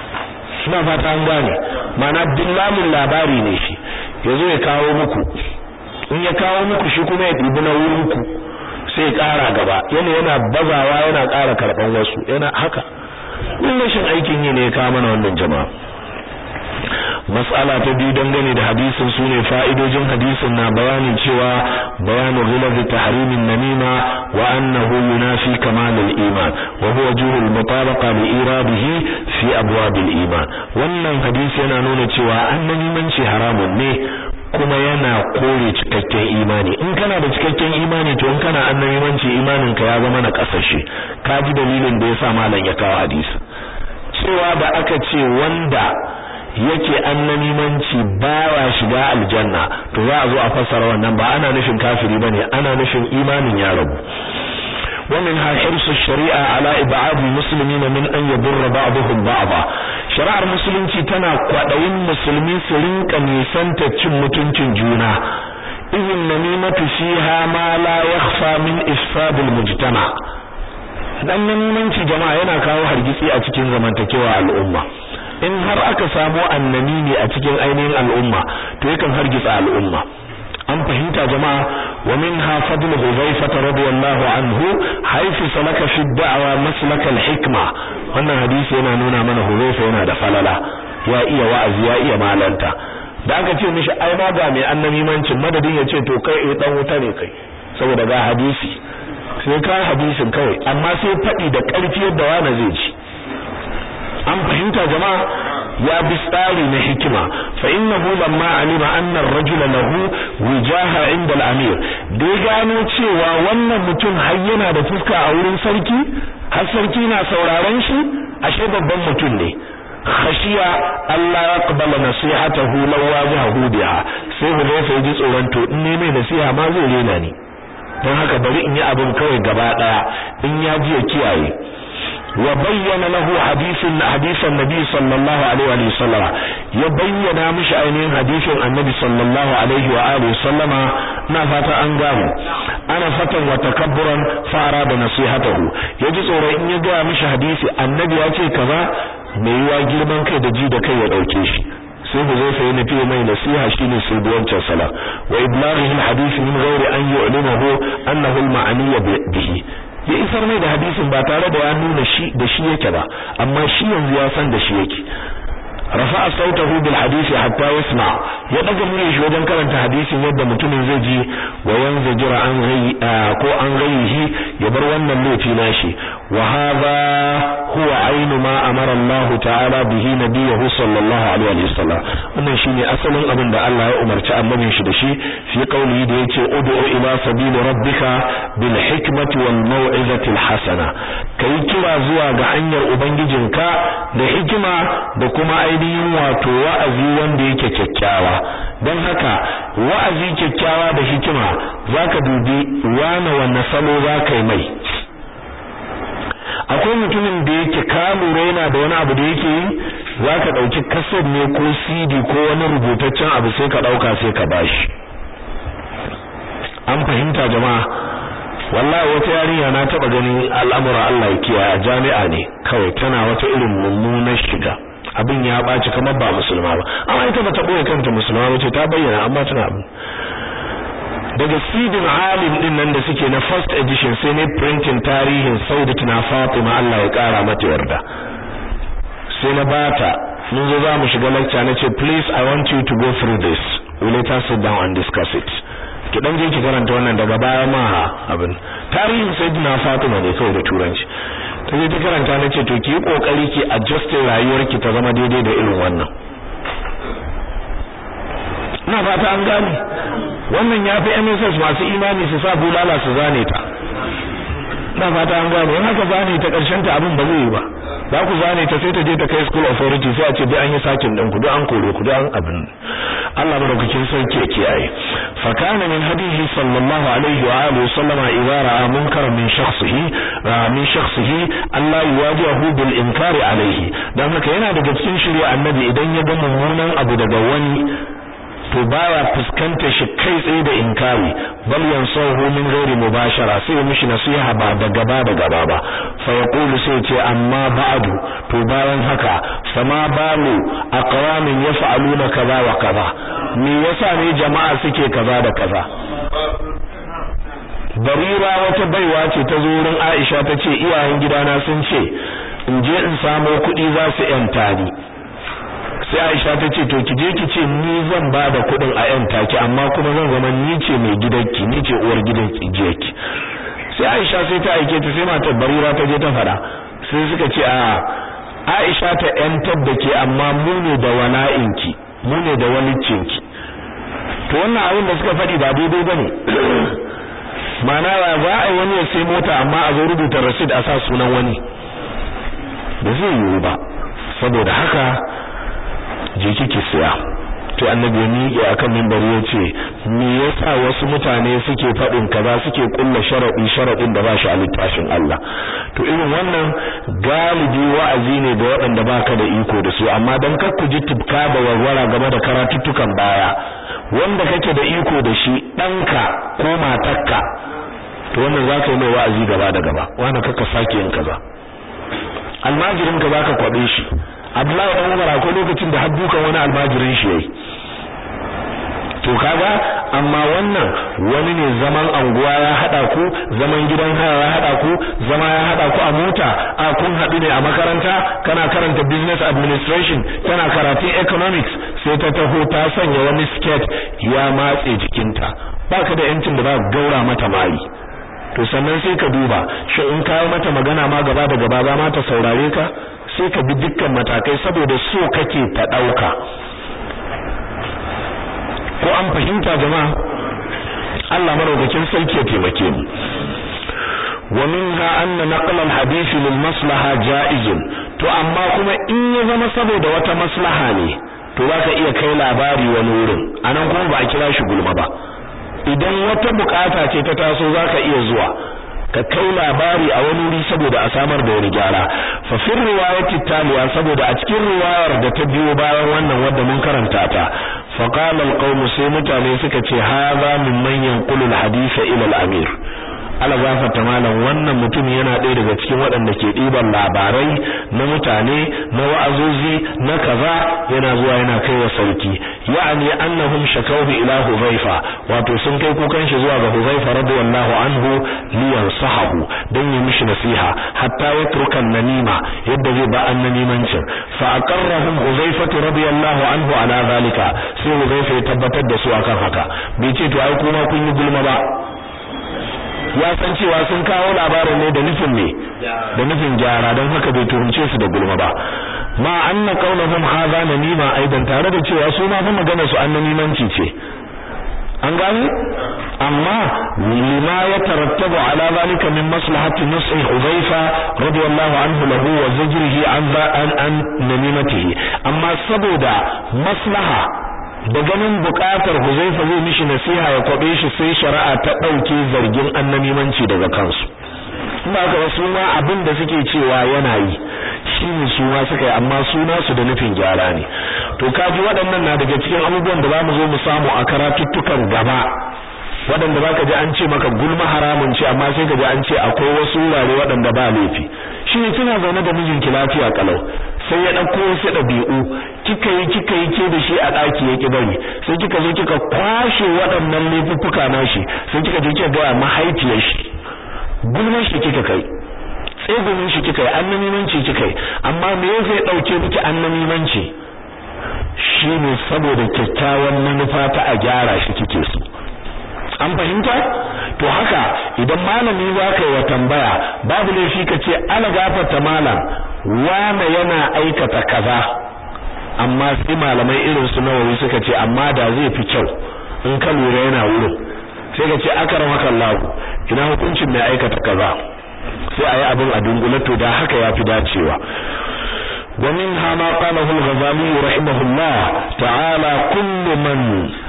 S1: ina fata an gane ma'ana dillamin labari ne shi yazo ya kawo muku in ya kawo muku shi kuma ya dibi na wurin ku sai ƙara gaba yana yana bazawa yana ƙara karban wasu yana haka din rashin aikin yi ne ya kawo mana wannan jama'a mas'ala ta biyu dangane da hadisin sune fa'idojin hadisin na bayanin cewa bayanu ghilaz tahrimin namima wa annahu yunafi kamal al-iman wa huwa juhul mutabaqa li iradihi fi abwab al-iman wannan hadisi yana nuna cewa annamimanci haramun ne kuma yana kore cikakken imani in kana da cikakken imani to in kana annabimanci imanin ka ya zama na kasashe ka ji dalilin da yasa malam ya kawo hadisi cewa da aka ce wanda yake annamimanci baya shiga aljanna to za a zo a fassara wannan ba ana nufin kafiri bane ana nufin imanin ya rabu ومنها حرص الشريعة على إبعاد المسلمين من أن يضر بعضهم بعضا شرع المسلمين تنا قدوين مسلمين سرنك نيسان تتشم متنشن جونا إذ النميمة فيها ما لا يخفى من إفساد المجتمع dan namimanci jama'a yana kawo hargitsi a cikin zamantakewa al'umma in har aka samu annamimi a cikin ainihin al'umma to yakan hargitsa al'umma an fahimta jama'a wa minha fadl Hudhayfa radiyallahu anhu haythu salaka fi da'wa maslak al-hikma wannan hadisi yana nuna mana Hudhayfa yana da falala ya iya wa'azi ya iya malanta da aka ce mishi ai ma ga mai annabimancin madadin ya ce to kai eh dan wuta ne kai saboda ga hadisi sai ka hadisin kawai amma sai fadi da karfi yadda wani zai ci an fahimta jama'a ya bi tsari na hikima fa innahu lamma alima anna ar-rajula lahu wijaha inda al-amir dai gano cewa wannan mutum har yana da fuska a wurin sarki har sarki na sauraron shi ashe babban mutum ne khashiya Allah ya qabala nasihatahu law wajahu biha sai Hudayfa ya ji tsoron to in ne mai nasiha ma zai rena ni don haka bari in yi abin kawai gaba daya in ya ji ya kiyaye wa bayyana lahu hadisin hadisan nabi sallallahu alaihi wa sallam ya bayyana mishi ainihin hadisin annabi sallallahu alaihi wa alihi sallama na fata an gamu ana fatan wa takabburan fara da nasihatahu yaji tsoro in ya ga mishi hadisi annabi ya ce kaza mai yiwa girman kai da ji da kai ya dauke shi sai ku zai sai nufi mai nasiha shine sai da wancan sala wa iblaghihi alhadith min ghairi an yu'limahu annahu alma'aniy bihi ya isar mai da hadisin ba tare da ya nuna shi da shi yake ba amma shi yanzu ya san da shi yake rafa'a sautahu bil hadisi hatta yasma ya daga muryar shi wajen karanta hadisin yadda mutumin zai ji wa yanzu jira an gai ko an gaihi ya bar wannan laifi nashi wa hadha huwa ainu ma amara Allah ta'ala bihi nabiyahu sallallahu alaihi wa sallam wannan shine asalin abin da Allah ya umarci annabin shi da shi fi qaulihi da yace ud'u ila sabili rabbika bil hikmati wal mau'izati al hasana kai kira zuwa ga hanyar ubangijinka da hikima da kuma ainihin wato wa'azi wanda yake kyakkyawa don haka wa'azi kyakkyawa da hikima zaka dubi wane wanne salo zaka yi mai akwai mutumin da yake ka lura yana da wani abu da yake yi zaka dauki kaset ne ko CD ko wani rubutaccen abu sai ka dauka sai ka bashi an fahimta jama'a wallahi wata yarinya na taba ganin al'amura Allah ya kiyaye a jami'a ne kawai tana wata irin mummunar shiga abin ya baci kamar ba musulma ba amma ita bata boye kanta musulma ba ce ta bayyana amma tana abin daga sidin alim din nan da suke na first edition sai ne printing tarihin Saudatuna Fatima Allah ya kara mata yarda sai na bata mun zo za mu shiga lecture na ce please i want you to go through this we let us sit down and discuss it ki dan je ki karanta wannan daga baya ma abin tarihin Sayyidina Fatima ne kawai da turanci ta je ta karanta na ce to ki yi kokari ki adjust rayuwarki ta zama daidai da irin wannan ina fata an gane wannan yafi MSS masu imani su sa bulala su zane ta ina fata an gane in haka zane ta karshen ta abin ba zai yi ba za ku zane ta sai ta je ta kai school authority sai a ce duk an yi sakin din ku duk an kore ku duk an abin Allah madaukakin sarki ya kiyaye fa kana min hadihi sallallahu alaihi wa alihi sallama idza ra'a munkaran min shakhsihi min shakhsihi Allah yuwajihu bil inkari alaihi dan haka yana daga cikin shirya annabi idan ya ga mummunan abu daga wani to baya fuskantar shi kai tsaye da inkari bal yansahu min ghairi mubashara sai mishi nasiha ba da gaba da gaba ba fa yaqulu sai ce amma ba'du to bayan haka sama balu aqwamin yaf'aluna kaza wa kaza me yasa ne jama'a suke kaza da kaza barira wata baiwa ce ta zo wurin Aisha ta ce iyayen gidana sun ce in je in samo kuɗi za su yanta ni sai Aisha ta ce to ki je ki ce ni zan ba da kuɗin a yan taki amma kuma zan zama ni ce mai gidanki ni ce uwar gidanki jeki sai Aisha sai ta aike ta sai matar Barira ta je ta fada sai suka ce a Aisha ta yantar da ke amma mu ne da wala'inki mu ne da walicinki to wannan abin da suka faɗi ba daidai bane ma'ana ba za a yi wani ya sai mota amma a zo rubuta rasid a sa sunan wani ba zai yiwu ba saboda haka je kike siya to annabi ya miƙe akan minbari ya ce me yasa wasu mutane suke faɗin kaza suke kulla sharadi sharadin da ba shi a littafin Allah to irin wannan galibi wa'azi ne da waɗanda baka da iko da su amma dan kar ku ji tibka da warwara game da karatuttukan baya wanda kake da iko da shi ɗanka ko matarka to wannan zaka yi mai wa'azi gaba da gaba wanda kaka sake yin kaza almajirin ka zaka kwabe shi Abdullahi dan Umar akwai lokacin da haddukan wani almajirin shi yayi to kaga amma wannan wani ne zaman anguwa ya hada ku zaman gidan haya ya hada ku zama ya hada ku a mota a kun hadu ne a makaranta kana karanta business administration kana karatun economics sai ta taho ta sanya wani skirt ya matse jikinta baka da yancin da za ka gaura mata mali to sannan sai ka duba shi in kawo mata magana ma gaba da gaba za ma ta saurare ka sai ka bi dukkan matakai saboda so kake ta dauka ko an fahimta jama'a Allah maraukakin sarki ya taimake mu wa minha anna naqla al-hadith lil maslaha jaizun to amma kuma in ya zama saboda wata maslaha ne to zaka iya kai labari wani wurin anan kuma ba a kira shi gulma ba idan wata bukata ce ta taso zaka iya zuwa ka kai labari a wani wuri saboda a samar da wani gyara fa fi riwayati taliya saboda a cikin riwayar da ta biyo bayan wannan wadda mun karanta ta fa qala alqawm sai mutane suka ce hadha mimman yanqulu alhadisa ila al-amir ala gafarta malam wannan mutum yana ɗaya daga cikin waɗanda ke ɗiban labarai na mutane na wa'azozi na kaza yana zuwa yana kai wa sarki ya'ani annahum shakawhu ila huzaifa wato sun kai kukan shi zuwa ga huzaifa radiyallahu anhu liyan sahabu dan yi mishi nasiha hatta yatruka namima yadda zai ba annamimancin fa aqarrahum huzaifa radiyallahu anhu ala zalika sai huzaifa ya tabbatar da su akan haka bai ce to ai kuma kun yi gulma ba ya san cewa sun kawo labarin ne da nufin ne da nufin gyara don haka bai turunce su da gulma ba ma anna qaulahum hadha namima aidan tare da cewa su ma fa magana su annamimanci ce an gani amma lima ya tarattabu ala zalika min maslahati nushi Hudhaifa radiyallahu anhu lahu wa zajrihi an an an namimatihi amma saboda maslaha da ganin bukatar Huzaifa zai mishi nasiha ya kwabe shi sai shari'a ta dauke zargin annamimanci daga kansu kuma ga wasu ma abin da suke cewa yana yi shine su ma suka yi amma suna su da nufin gyara ne to kaji waɗannan na daga cikin abubuwan da zamu zo mu samu a karatuttukan gaba waɗanda zaka ji an ce maka gulma haramun ce amma sai ka ji an ce akwai wasu wurare waɗanda ba laifi shi ne kina zaune da mijinki lafiya kalau sai ya ɗauko wasu ɗabi'u kika yi kika yi ke da shi a ɗaki ya ki bari sai kika zo kika kwashe waɗannan laifuffuka nashi sai kika je kika ga mahaifiyar shi gulman shi kika kai tsegumin shi kika yi annamimanci kika yi amma me yasa ya ɗauke miki annamimanci shine saboda kyakkyawan manufa ta a gyara shi kike so an fahimta to haka idan malami za ka yi wa tambaya babu laifi ka ce ala gafarta malam wane yana aikata kaza amma sai malamai irin su nawawi suka ce amma da zai fi kyau in ka lura yana wurin sai ka ce akramaka Allah ina hukuncin mai aikata kaza sai ayi abin a dungule to da haka yafi dacewa ومنها ما قاله الغزالي رحمه الله تعالى كل من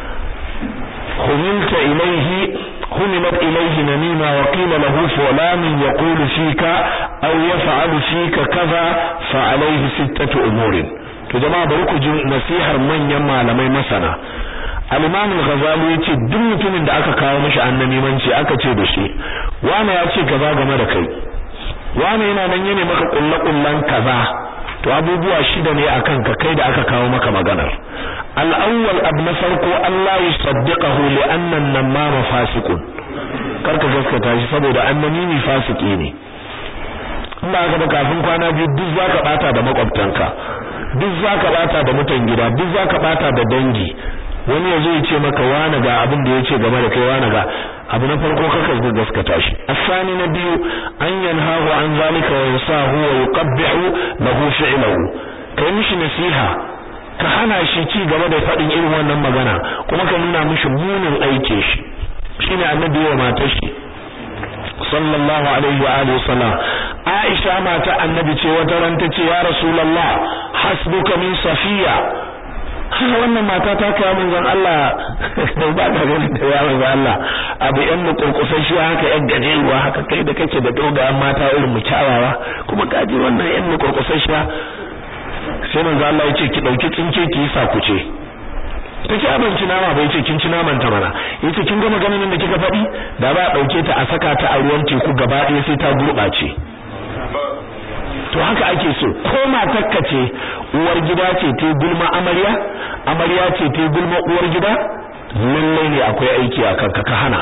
S1: حملت إليه حملت إليه نميمة وقيل له فلان يقول فيك أو يفعل فيك كذا فعليه ستة أمور تجمع بركو نصيحة من يما لمي مسنا al-Imam al-Ghazali yace duk mutumin da aka kawo mishi annabimanci aka ce da shi wani ya ce kaza game da kai wani yana nan yana maka kullakullan kaza to abubuwa shida ne akan ka kai da aka kawo maka maganar al-awwal abu na farko Allah yusaddiqahu li anna an-namama fasiqun karka gaskata shi saboda annamimi fasiki ne in ba ka kafin kwana biyu duk zaka bata da makwabtanka duk zaka bata da mutan gida duk zaka bata da dangi wani yazo ya ce maka wani ga abin da yace game da kai wani ga abu na farko kaka gaskata shi asani na biyu an yanhahu an zalika wa yasahu wa yuqabbihu lahu fi'luhu kai mishi nasiha ka hana shi ci gaba da fadin irin wannan magana kuma ka nuna mishi munin aike shi shine annabi wa matar shi sallallahu alaihi wa alihi wasallam Aisha mata annabi ce wata ran tace ya rasulullah hasbuka min safiya wannan mata ta kai manzon Allah da ba ta gani da ya manzon Allah abu yan mu kurkusan shi haka yan gajeruwa haka kai da kake da dogayen mata irin mu kyawawa kuma kaji wannan yan mu kurkusan shi sai manzon Allah ya ce ki dauki tsinke ki yi sakuce take abinci nama bai ce kin ci naman ta mana yace kin ga maganar nan da kika faɗi da ba a dauke ta a saka ta a ruwan teku gaba ɗaya sai ta gurɓace to haka ake so ko matarka ce uwar gida ce ta gulma amarya amarya ce ta gulma uwar gida lallai ne akwai aiki a kanka ka hana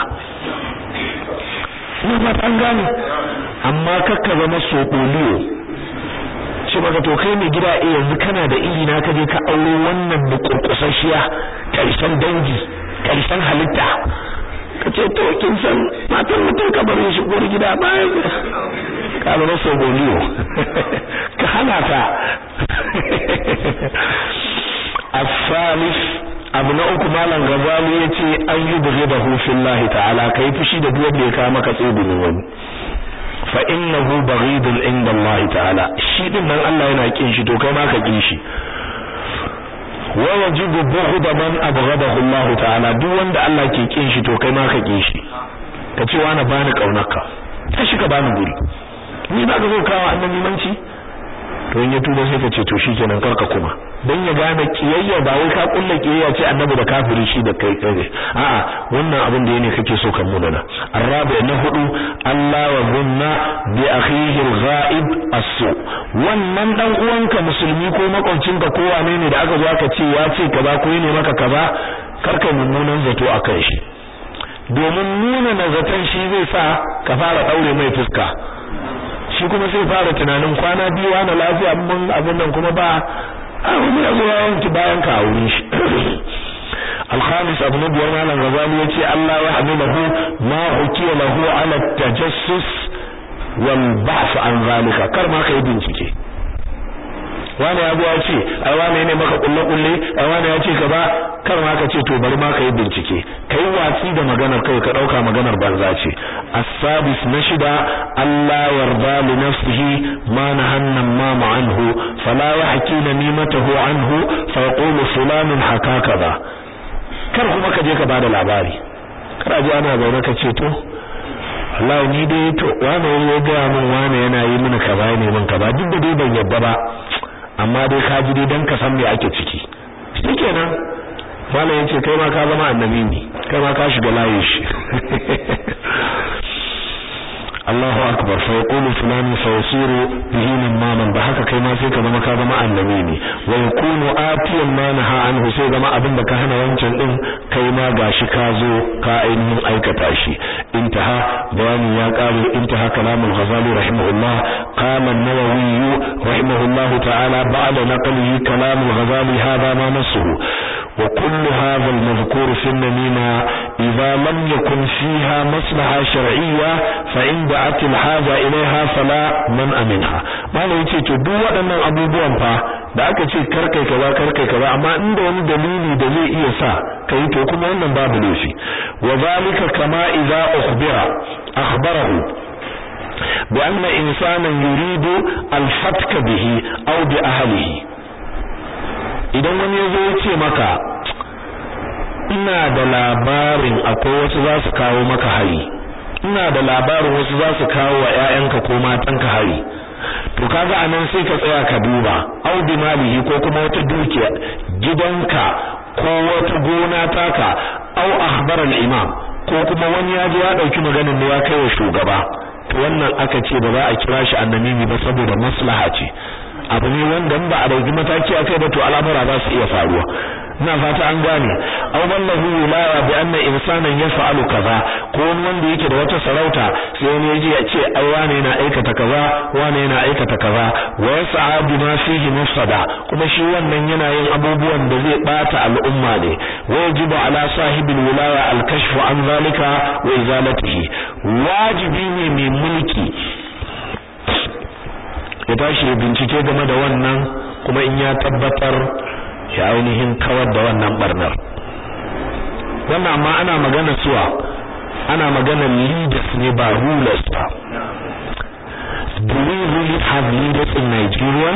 S1: ina ba an gane amma kakka zama soɓoliyo ce maka to kai mai gida eh yanzu kana da iri na kaje ka aure wannan bukurkusashiya karshen dangi karshen halitta ka ce to kin san matan mutum ka bar shi uwar gida ba ka zama soboliyo ka hana ta الثالث abu na uku malam gazali yace an yi buge da hufillahi ta'ala kai fushi da duk wanda ya kawo maka tsibinin wani fa innahu baghidun inda Allah ta'ala shi din nan Allah yana kin shi to kai ma ka kin shi wa wajibu bughd man abghadahu Allah ta'ala duk wanda Allah ke kin shi to kai ma ka kin shi ka ce wani bani kaunarka tashi ka bani guri ni ba ka zo kawo annabi manci to in ya tuba sai ka ce to shikenan karka kuma dan ya gane kiyayya ba wai ka kulla kiyayya ce annabi da kafiri shi da kai kai a'a wannan abin da yake kake so kan munana arabi na hudu Allah wa gunna bi akhihi al-ghaib as-su wannan dan uwanka musulmi ko makwabcinka ko wane ne da aka zo aka ce ya ce kaza ko ne maka kaza karka mummunan zato akan shi domin nuna nazaton shi zai sa ka fara daure mai fuska shi kuma sai fara tunanin kwana biyu wani lafiya mun abin nan kuma ba a wani ya zo ya wanki bayan ka a wurin shi الخامس ابن بيان على الغزالي يتي الله يحمله ما حكي له على التجسس والبحث عن ذلك كر ما kai bincike wani ya ya ce ai wani ne maka kulle kulle ai wani ya ce ka ba kar ma ka ce to bari ma kai bincike kai watsi da maganar kai ka dauka maganar banza ce as-sadis na shida Allah yarda li nafsihi ma nahanna ma anhu fala yahki namimatahu anhu fa yaqulu fulanun hakaka ba kar kuma ka je ka bada labari kar ji ana zaune ka ce to Allah ni dai to wani ya ga min wani yana yi mini kaza ne min kaza duk da dai ban yadda ba amma dai ka ji dai dan ka san me ake ciki shikenan wala yace kai ma ka zama annabi ne kai ma ka shiga layin shi Allahu akbar fa yaqulu fulani fa yasiru bihi mamaman ba haka kai ma sai ka zama ka zama annabi ne wa yakunu atiyan ma naha anhu sai zama abin da ka hana wancan din kai ma gashi ka zo ka ainihin aikata shi intaha bayani ya kare intaha kalamul ghazali rahimahullah qala an-nawawi rahimahullah ta'ala ba'da naqlihi kalamul ghazali hadha ma nasuhu وكل هذا المذكور في النميمة إذا لم يكن فيها مصلحة شرعية فإن دعت الحاجة إليها فلا منع منها ما لا يتي تدو waɗannan abubuwan fa da aka ce karkai kaza karkai kaza amma inda wani dalili da zai iya sa kai to kuma wannan babu laifi wa zalika kama idza ukhbira akhbarahu bi anna insanan yuridu al-fatka bihi aw bi ahlihi idan wani yazo ya ce maka ina da labarin akwai wasu za su kawo maka hari ina da labarin wasu za su kawo wa ƴaƴanka ko matanka hari to kaga anan sai ka tsaya ka duba au bi malihi ko kuma wata dukiya gidanka ko wata gona taka au akhbar al-imam ko kuma wani ya je ya dauki maganar ne ya kai wa shugaba to wannan aka ce ba za a kira shi annamimi ba saboda maslaha ce abu ne wanda ba a dauki mataki akai ba to al'amura za su iya faruwa ina fata an gane aw wallahu wilaya bi anna insanan yaf'alu kaza ko wani wanda yake da wata sarauta sai wani yaji ya ce ai wane yana aikata kaza wane yana aikata kaza wa yas'a bima fihi mufsada kuma shi wannan yana yin abubuwan da zai bata al'umma ne wa yajibu ala sahibil wilaya al-kashf an zalika wa izalatihi wajibi ne mai mulki ya tashi bincike game da wannan kuma in ya tabbatar ya ainihin kawar da wannan barnar wannan amma ana magana suwa ana magana leaders ne ba rulers ba do we really have leaders in Nigeria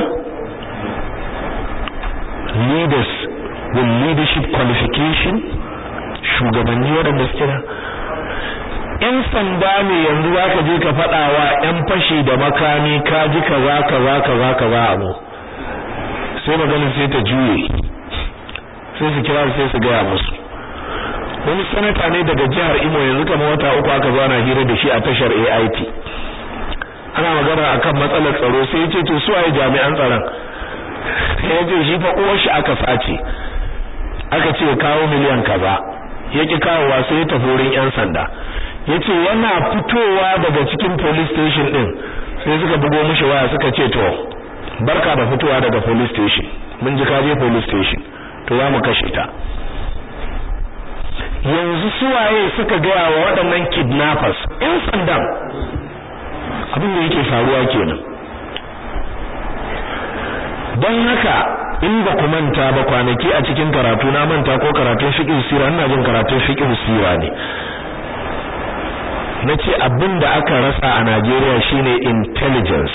S1: leaders with leadership qualification shugabanni waɗanda suke da ‘yan sanda ne yanzu za ka je ka faɗa wa ‘yan fashi da makami ka ji kaza kaza kaza kaza abu sai magana sai ta juye sai su kira sai su gaya musu wani sanata ne daga jihar Imo yanzu kamar wata uku aka zo ana hira da shi a tashar AIT ana magana akan matsalar tsaro sai yace to su waye jami'an tsaron sai yace shi fa uwar shi aka sace aka ce kawo miliyan kaza yaki kawowa sai ya tafi wurin yan sanda yace yana fitowa daga cikin police station din sai suka bugo mishi waya suka ce to barka da fitowa daga police station mun ji ka je police station to za mu kashe ta yanzu suwaye suka gaya wa waɗannan kidnappers in sandan abin da yake faruwa kenan don haka in ba ku manta ba kwanaki a cikin karatu na manta ko karatun fiqh sira ina jin karatun fiqh sira ne nace abin da aka rasa a Najeriya shine intelligence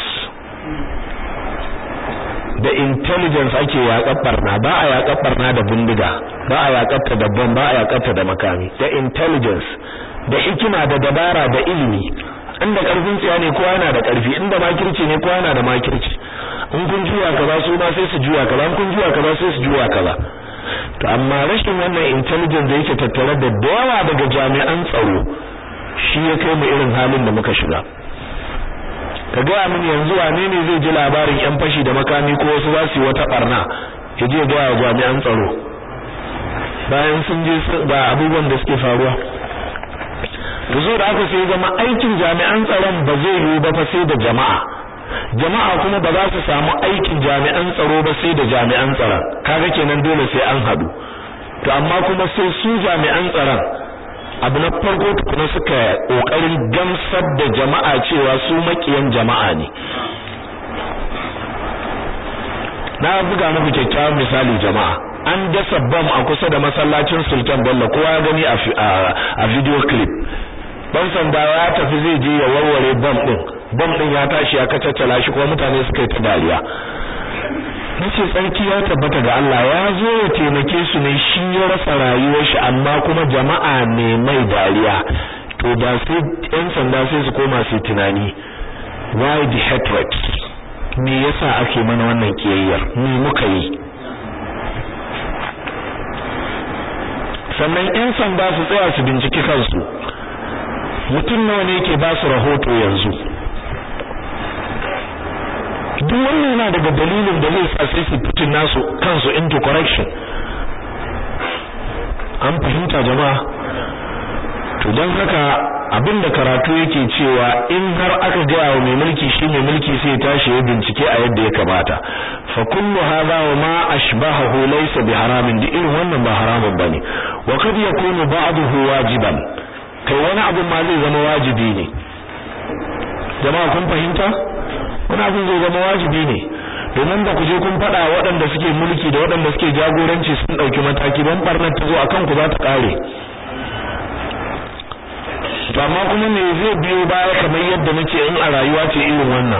S1: da intelligence ake yaƙar barna ba a yaƙar barna da bindiga ba a yaƙar ta da bomb ba a yaƙar ta da makami da intelligence da hikima da dabara da ilimi inda karfin tsiya ne kowa yana da karfi inda makirci ne kowa yana da makirci in kun juya kaza su ma sai su juya kaza in kun juya kaza sai su juya kaza to amma rashin wannan intelligence da yake tattare da dawa daga jami'an tsaro shi ya kai mu irin halin da muka shiga ka gaya mini yanzu wane ne zai ji labarin yan fashi da makami ko wasu za su yi wata barna ya je ga jami'an tsaro bayan sun je ga abubuwan da suke faruwa to zo da aka sai zama aikin jami'an tsaron ba zai yiwu ba fa sai da jama'a jama'a kuma ba za su samu aikin jami'an tsaro ba sai da jami'an tsaron kaga kenan dole sai an hadu to amma kuma sai su jami'an tsaron abu na farko tukuna suka kokarin gamsar da jama'a cewa su makiyan jama'a ne na buga muku kyakkyawan misali jama'a an dasa bam a kusa da masallacin Sultan Bello kowa ya gani a video clip dan sanda ya tafi zai je ya warware bam din bam din ya tashi ya kacaccala shi kuma mutane suka yi ta dariya nace tsarki ya tabbata ga Allah ya zo ya taimake su ne shi ya rasa rayuwar shi amma kuma jama'a ne mai dariya to da sai yan sanda sai su koma su tunani why the hatred me yasa ake mana wannan kiyayyar me muka yi sannan yan sanda su tsaya su binciki kansu mutum nawa ne yake ba su rahoto yanzu duk wannan yana daga dalilin da zai sa sai su fitin nasu kansu into correction an fahimta jama'a to don haka abinda karatu yake cewa in har aka gaya wa mai mulki shi mai mulki sai ya tashi ya bincike a yadda ya kamata fa kullu hadha wa ma ashbahahu laysa bi haramin di irin wannan ba haramun bane wa kad yakunu ba'dahu wajiban kai wani abu ma zai zama wajibi ne jama'a kun fahimta wani abin zai zama wajibi ne domin da ku je kun faɗa waɗanda suke mulki da waɗanda suke jagoranci sun ɗauki mataki ban barnar ta zo akan ku za ta ƙare to amma kuma me zai biyo baya kamar yadda nake in a rayuwa ce irin wannan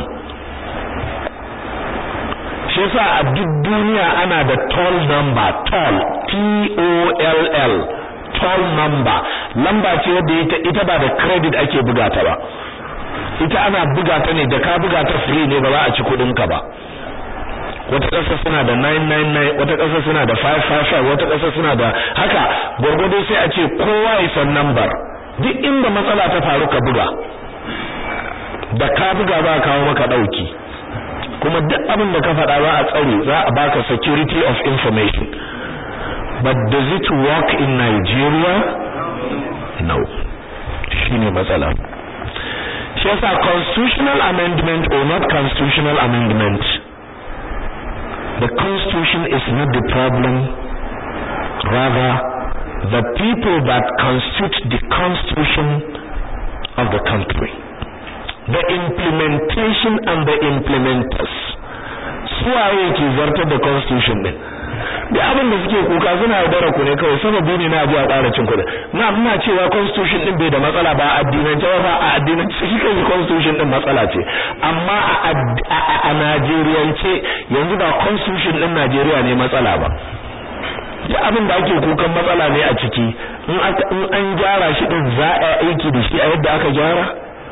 S1: shi yasa a duk duniya ana da toll number toll T O L L toll number lamba ce wadda ita ita ba da credit ake buga ta ba ita ana buga ta ne da ka buga ta free ne ba za a ci kudin ka ba wata ƙasa suna da 999 wata ƙasa suna da 555 wata ƙasa suna da haka gwargwado sai a ce kowa ya san number duk inda matsala ta faru ka buga da ka buga za a kawo maka dauki kuma duk abin da ka faɗa za a tsare za a baka security of information but does it work in Nigeria no shine matsala shi yasa constitutional amendment or not constitutional amendment the constitution is not the problem rather the people that constitute the constitution of the country the implementation and the implementers suwaye ke zartar da constitution din da abin da suke kuka suna yaudara ku ne kawai sababi ne na ji a ƙara cin kuɗi na ina cewa constitution din bai da matsala ba a addinance ba a addinance shi kai constitution din matsala ce amma a Najeriyance yanzu ba constitution din Najeriya ne matsala ba da abin da ake kukan matsala ne a ciki in an gyara shi din za a aiki da shi a yadda aka gyara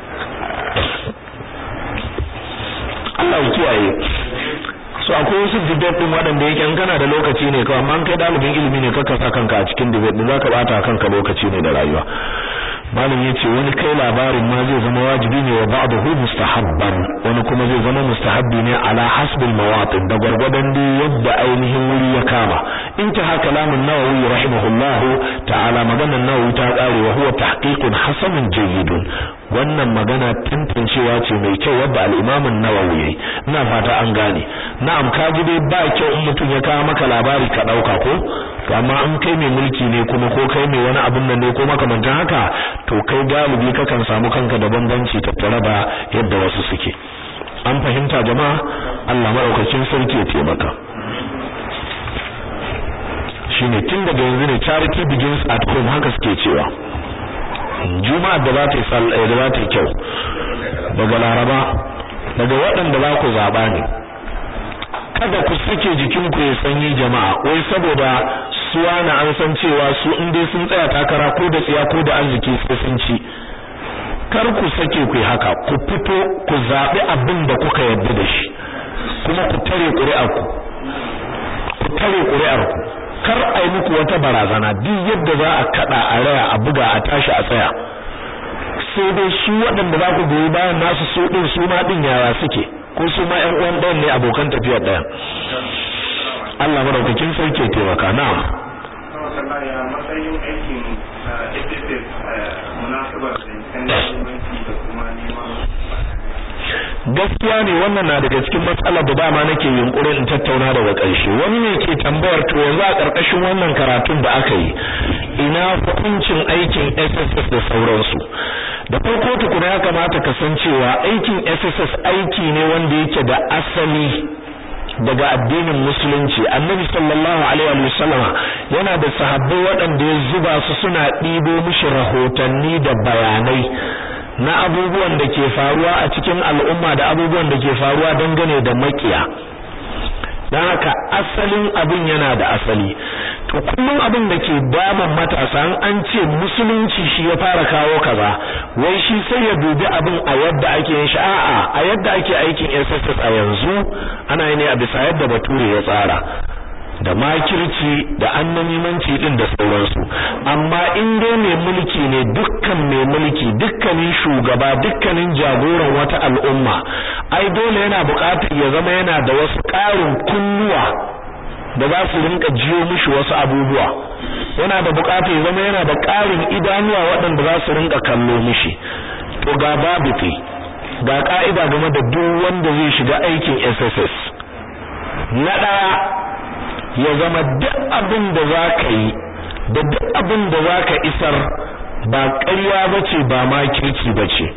S1: Allah ya kiyaye so akwai wasu debate din waɗanda yake in kana da lokaci ne kawai amma kai dalibin ilimi ne kaka sa kanka a cikin debate din zaka bata kanka lokaci ne da rayuwa malam yace wani kai labarin ma zai zama wajibi ne wa ba'dahu mustahabban wani kuma zai zama mustahabbi ne ala hasbil mawatin da gwargwadon da yadda ainihin wuri ya kama intaha kalamun nawawi rahimahullah ta'ala maganar nawawi ta kare wa huwa tahqiqun hasanun jayyidun wannan magana tantancewa ce mai kyau wadda al-imam an-nawawi yayi ina fata an gane na'am ka ji dai ba kyau in mutum ya kawo maka labari ka dauka ko to amma in kai mai mulki ne kuma ko kai mai wani abun nan ne ko makamantan haka to kai galibi kakan samu kanka da bambanci tattare da yadda wasu suke an fahimta jama'a Allah madaukakin sarki ya taimaka shine tun daga yanzu ne charity begins at home haka suke cewa juma'a da za ta yi da za ta yi kyau daga laraba daga waɗanda za ku zaba ne kada ku sake jikinku ya sanyi jama'a wai saboda suwa na an san cewa su in dai sun tsaya takara ko da tsiya ko da arziki sai sun ci kar ku sake ku haka ku fito ku zabi abin da kuka yarda da shi kuma ku tare ƙuri'ar ku ku tare ƙuri'ar ku kar a yi muku wata barazana duk yadda za a kada a raya a buga a tashi a tsaya sai dai su waɗanda za ku goyi bayan nasu su ɗin su ma ɗin yara suke ko su ma ƴan uwan ɗayan ne abokan tafiyar ɗaya Allah madaukakin sarki ya taimaka na'am
S2: matsayin aikin SSS munasabar da kuma neman
S1: gaskiya ne wannan na daga cikin matsalar da dama nake yunkurin in tattauna daga ƙarshe wani ne ke tambayar to yanzu a ƙarƙashin wannan karatun da aka yi ina hukuncin aikin SSS da sauransu da farko tukuna ya kamata ka san cewa aikin SSS aiki ne wanda yake da asali daga addinin musulunci annabi sallallahu alaihi wa sallama yana da sahabbai waɗanda ya zuba su suna ɗibo mishi rahotanni da bayanai na abubuwan da ke faruwa a cikin al'umma da abubuwan da ke faruwa dangane da makiya don haka asalin abin yana da asali to kullum abin da ke damun matasa an ce musulunci shi ya fara kawo kaza wai shi sai ya dubi abin a yadda ake yin shi a'a a yadda ake aikin SSS a yanzu ana yi ne a bisa yadda bature ya tsara da makirci da annamimanci din da sauransu amma in dai mai mulki ne dukkan mai mulki dukkanin shugaba dukkanin jagoran wata al'umma ai dole yana buƙatar ya zama yana da wasu ƙarin kunnuwa da za su rinka jiyo mishi wasu abubuwa yana da buƙatar ya zama yana da ƙarin idanuwa waɗanda za su rinka kallo mishi to ga babu fi ga ka'ida game da duk wanda zai shiga aikin SSS na ɗaya ya zama duk abin da za ka yi da duk abin da za ka isar ba ƙarya ba ce ba ma kirki ba ce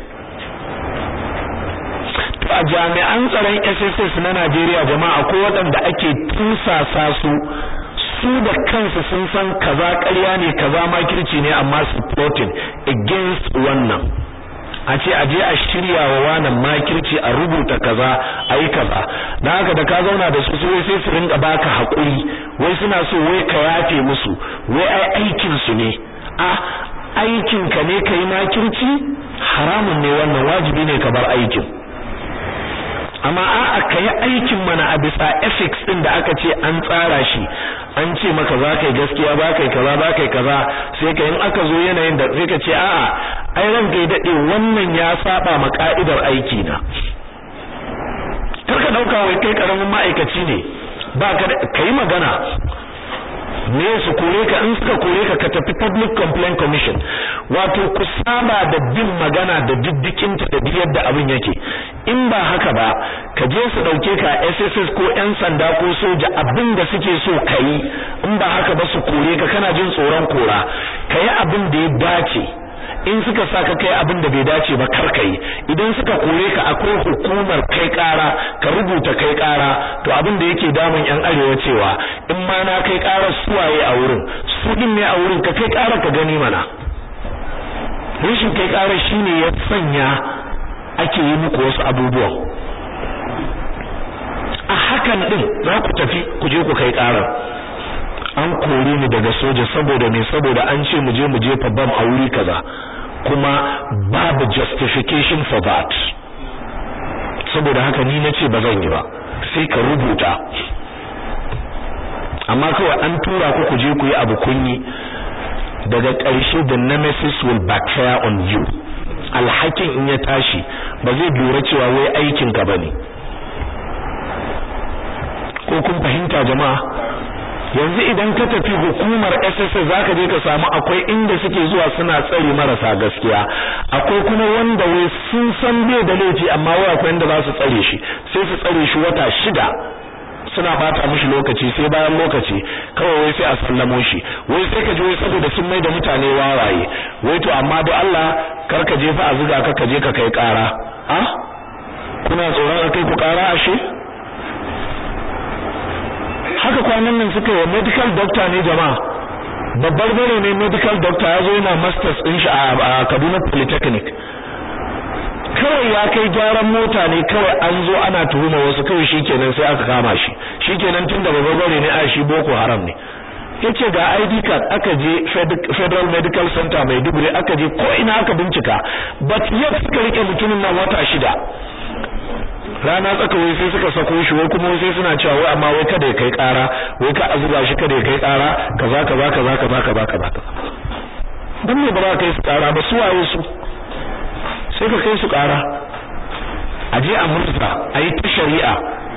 S1: to a jami'an tsaron SSS na Najeriya jama'a ko waɗanda ake tunsasa su su da kansu sun san kaza ƙarya ne kaza ma kirci ne amma su plotting against wannan a ce a je a shirya wa wannan makirci a rubuta kaza a yi kaza dan haka da ka zauna da su wai sai su rinka baka hakuri wai suna so wai ka yafe musu wai ai aikin su ne a aikin ka ne kai makirci haramun ne wannan wajibi ne ka bar aikin amma a'a ka yi aikin mana a bisa ethics din da aka ce an tsara shi an ce maka za ka yi gaskiya ba ka yi kaza ba ka yi kaza sai ka in aka zo yanayin da sai ka ce a'a ai ran kai dade wannan ya saba ma ka'idar aiki na karka dauka wai kai karamin ma'aikaci ne ba ka kai magana me su kore ka in suka kore ka ka tafi public complaint commission wato ku saba da bin magana da diddikinta da yadda abin yake in ba haka ba ka je su dauke ka SSS ko yan sanda ko soja abin da suke so kai in ba haka ba su kore ka kana jin tsoron kora kai abin da ya dace in suka saka kai abin da bai dace ba kar kai idan suka kore ka akwai hukumar kai kara ka rubuta kai kara to abin da yake damun yan arewa cewa in ma na kai karar suwaye a wurin su din ne a wurin ka kai kara ka gani mana rashin kai kara shine ya sanya ake yi muku wasu abubuwan a hakan din za ku tafi ku je ku kai karar an kore ni daga soja saboda me saboda an ce mu je mu jefa bam a wuri kaza kuma babu justification for that saboda haka ni nace ba zan yi ba sai ka rubuta amma kawai an tura ku ku je ku yi abu kunyi daga ƙarshe the nemesis will backfire on you alhakin in ya tashi ba zai lura cewa wai aikin ka bane ko kun fahimta jama'a yanzu idan ka tafi hukumar SSS zaka je ka samu akwai inda suke zuwa suna tsare marasa gaskiya akwai kuma wanda wai sun san bai da laifi amma wai akwai inda za su tsare shi sai su tsare shi wata shida suna bata mishi lokaci sai bayan lokaci kawai wai sai a sallamo shi wai sai ka ji wai saboda sun mai da mutane wawaye wai to amma do Allah kar ka je fa a zuga ka ka je ka kai kara ah kuna tsoron akai ku kara ashe haka kwanan nan suka yi medical doctor ne jama'a babbar bare ne medical doctor ya zo yana masters din shi a Kaduna Polytechnic kawai ya kai gyaran mota ne kawai an zo ana tuhuma wasu kawai shikenan sai aka kama shi shikenan tun da babbar bare ne a shi boko haram ne yace ga ID card aka je Federal Medical Center Maiduguri aka je ko ina aka bincika but yet suka rike mutumin nan wata shida rana tsaka wai sai suka sako shi wai kuma sai suna cewa wai amma wai kada ya kai ƙara wai ka azuba shi kada ya kai ƙara kaza kaza kaza kaza kaza kaza dan me ba za ka kai su ƙara ba su waye su sai ka kai su ƙara a je a murza a yi ta shari'a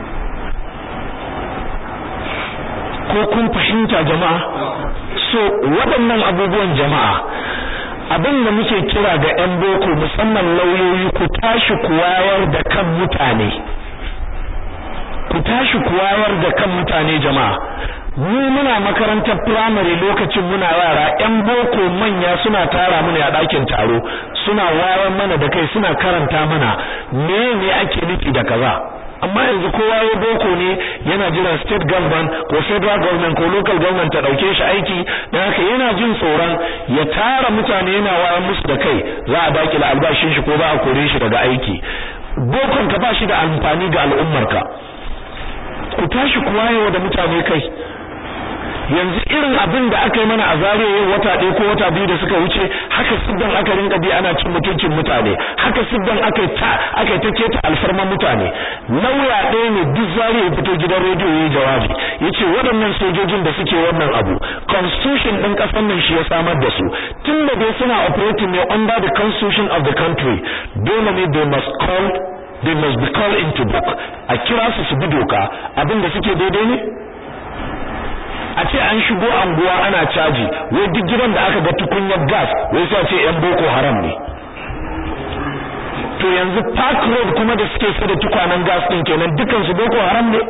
S1: ko kun fahimta jama'a so waɗannan abubuwan jama'a abin da muke kira ga 'yan boko musamman lauyoyi ku tashi ku wayar da kan mutane ku tashi ku wayar da kan mutane jama'a mu muna makarantar primary lokacin muna yara 'yan boko manya suna tara mu ne a ɗakin taro suna wayar mana da kai suna karanta mana me ne ake nufi da kaza amma yanzu kowa ya boko ne yana jiran state government ko federal government ko local government ta dauke shi aiki dan haka yana jin tsoron ya tara mutane yana wayar musu da kai za a dakila albashin shi ko za a kore shi daga aiki bokon ka ba shi da amfani ga al'ummarka ku tashi ku wayewa da mutane kai yanzu irin abin da aka yi mana a zariya yau wata ɗaya ko wata biyu da suka wuce haka siddan aka rinka bi ana cin mutuncin mutane haka siddan aka ta aka ta keta alfarman mutane lauya ɗaya ne duk zariya ya fito gidan rediyo yayi jawabi yace waɗannan sojojin da suke wannan abu constitution ɗin ƙasar nan shi ya samar da su tun da dai suna operating ne under the constitution of the country dole ne they must call they must be called into book a kira su su bi doka abin da suke daidai ne a ce an shigo anguwa ana caji wai duk gidan da aka ga tukunyar gas wai sai ce yan boko haram ne to yanzu park road kuma da suke sai da tukwanen gas din kenan dukan su boko haram ne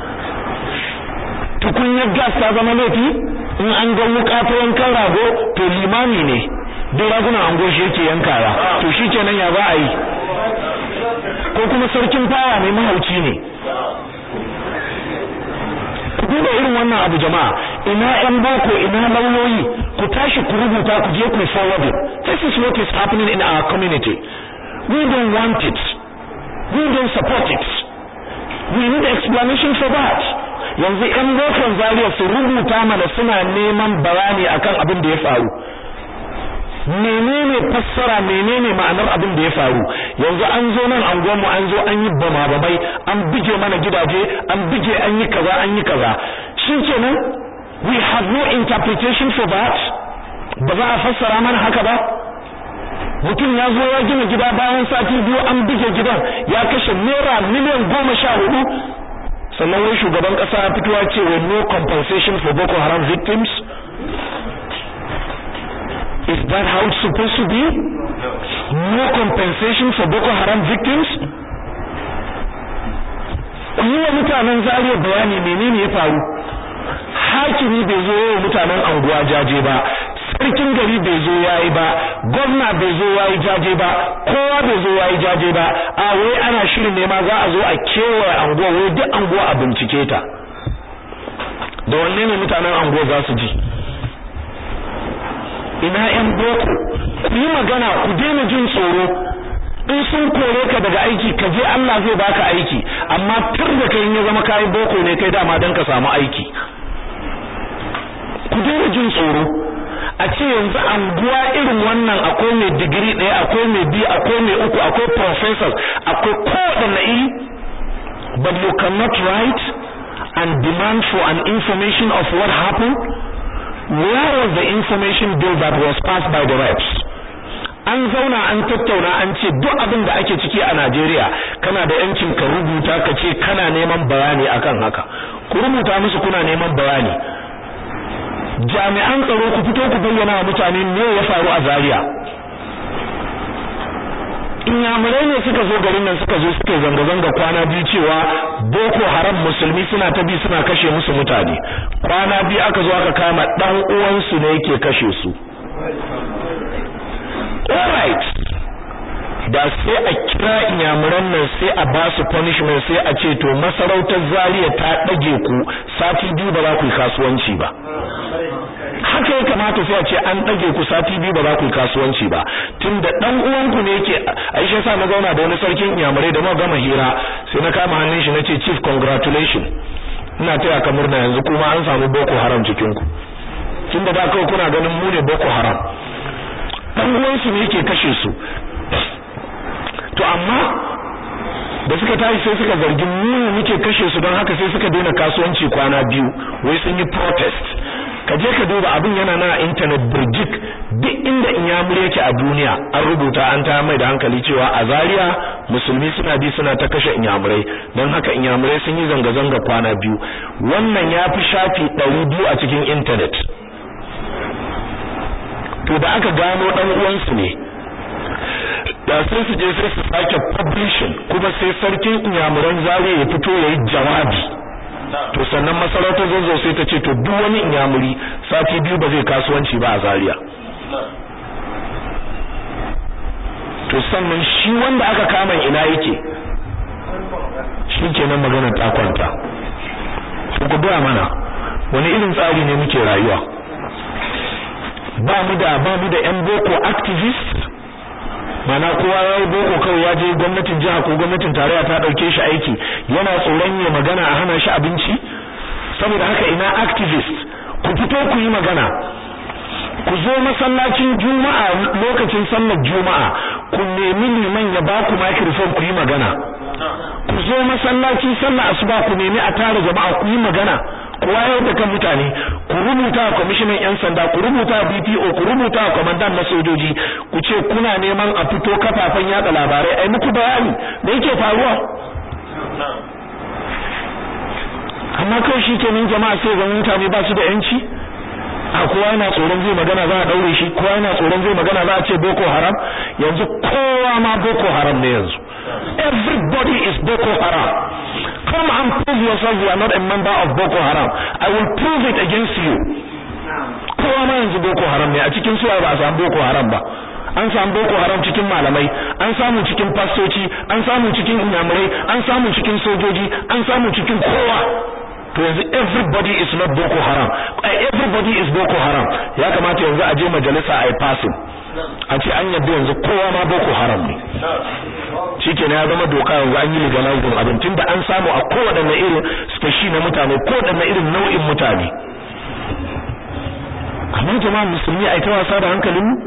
S1: tukunyar gas ta zama laifi in an ga wuka ta yankan rago to limami ne duk ragunan ango shi yake yankawa to shi kenan ya za a yi ko kuma sarkin fawa ne mahauci ne ku duba irin wannan abu jama'a ina yan boko ina lauyoyi ku tashi ku rubuta ku je ku forward this is what is happening in our community we don't want it we don't support it we need explanation for that yanzu yan bokon zariya su rubuta mana suna neman bayani akan abin da ya faru menene fassara menene ma'anar abin da ya faru yanzu an zo nan an mu an zo an yi bama bamai an bige mana gidaje an bige an yi kaza an yi kaza shin kenan we have no interpretation for that ba za a fassara mana haka ba mutum ya zo ya gina gida bayan sati biyu an bige gidan ya kashe naira miliyan goma sha hudu sannan wai shugaban kasa ya fito ya ce wai no compensation for Boko Haram victims Is that how it's supposed to be? No compensation for Boko Haram victims? Ku yi wa mutanen zariya bayani menene ya faru? Hakimi bai zo wa mutanen anguwa jaje ba, sarkin gari bai zo yayi ba, gwamna bai zo yayi jaje ba, kowa bai zo yayi jaje ba, a wai ana shirin ne ma za a zo a kewaye anguwa wai duk anguwa a bincike ta. Da wanne ne mutanen anguwa za su ji? ina yan boko ku yi magana ku daina jin tsoro in sun kore ka daga aiki ka je Allah zai baka aiki amma tur da kai ya zama kai boko ne kai dama dan ka samu aiki ku daina jin tsoro a ce yanzu anguwa irin wannan akwai mai digiri ɗaya akwai mai biyu akwai mai uku akwai professors akwai kowaɗanne iri but you cannot write and demand for an information of what happened where was the information bill that was passed by the reps an zauna an tattauna an ce duk abin da ake ciki a Najeriya kana da yancin ka rubuta ka ce kana neman bayani akan haka ku rubuta musu kuna neman bayani jami'an tsaro ku fito ku bayyana wa mutane me ya faru a Zaria inyamurai ne suka zo garin nan suka zo suka zanga-zanga kwana biyu cewa boko haram musulmi suna ta bi suna kashe musu mutane kwana biyu aka zo aka kama dan uwansu ne yake kashe su alright da sai a kira inyamuran nan sai a ba su punishment sai a ce to masarautar zariya ta dage ku sati biyu ba za ku yi kasuwanci ba haka ya kamata sai a ce an dage ku sati biyu ba za ku yi kasuwanci ba tunda dan uwanku ne yake Aisha sa na zauna da wani sarkin inyamurai da muka gama hira sai na kama hannun shi nace chief congratulation ina taya ka murna yanzu kuma an samu boko haram cikin ku tunda da kawai kuna ganin mu ne boko haram dan uwansu ne yake kashe su to amma da suka tashi sai suka zargi mu ne muke kashe su don haka sai suka daina kasuwanci kwana biyu wai sun yi protest ka je ka duba abin yana na internet burjik duk inda inyamuri yake a duniya an rubuta an ta mai da hankali cewa a Zaria musulmi suna bi suna ta kashe inyamurai don haka inyamurai sun yi zanga-zanga kwana biyu wannan ya fi shafi ɗari biyu a cikin internet to da aka gano ɗan uwansu ne da sai su je sai su sake publishing kuma sai sarkin inyamuran Zaria ya fito ya yi jawabi to sannan masarautar zazzau sai ta ce to duk wani inyamuri sati biyu ba zai kasuwanci ba a Zaria to sannan shi wanda aka kama ina yake shi kenan magana ta kwanta to ku gaya mana wani irin tsari ne muke rayuwa ba mu da ba mu da yan boko activist mana kowa ya yi boko kawai ya je gwamnatin jiha ko gwamnatin tarayya ta dauke shi aiki yana tsoron ya magana a hana shi abinci saboda haka ina activist ku fito ku yi magana ku zo masallacin juma'a lokacin sallar juma'a ku nemi liman ya ba ku microphone ku yi magana ku zo masallaci sallar asuba ku nemi a tara jama'a ku yi magana ku wayar da kan mutane ku rubuta wa kwamishinan yan sanda ku rubuta wa BPO ku rubuta wa kwamandan na sojoji ku ce kuna neman a fito kafafen yada labarai ai muku bayani me yake faruwa amma kawai shi kenan jama'a sai ga mutane ba su da yanci a kowa yana tsoron zai magana za a daure shi kowa yana tsoron zai magana za a ce boko haram yanzu kowa ma boko haram ne yanzu everybody is boko haram come and prove yourself you are not a member of boko haram i will prove it against you kowa ma yanzu boko haram ne a cikin suwa ba a samu boko haram ba an samu boko haram cikin malamai an samu cikin fastoci an samu cikin inyamurai an samu cikin sojoji an samu cikin kowa to yanzu everybody is not boko haram everybody is boko haram ya kamata yanzu a je majalisa a yi passing a ce an yadda yanzu kowa ma boko haram ne shikenan ya zama doka yanzu an yi legalizing abin tunda an samu a kowaɗanne irin speshi na mutane kowaɗanne irin nau'in mutane amma jama'a musulmi a ita wasa da hankalin mu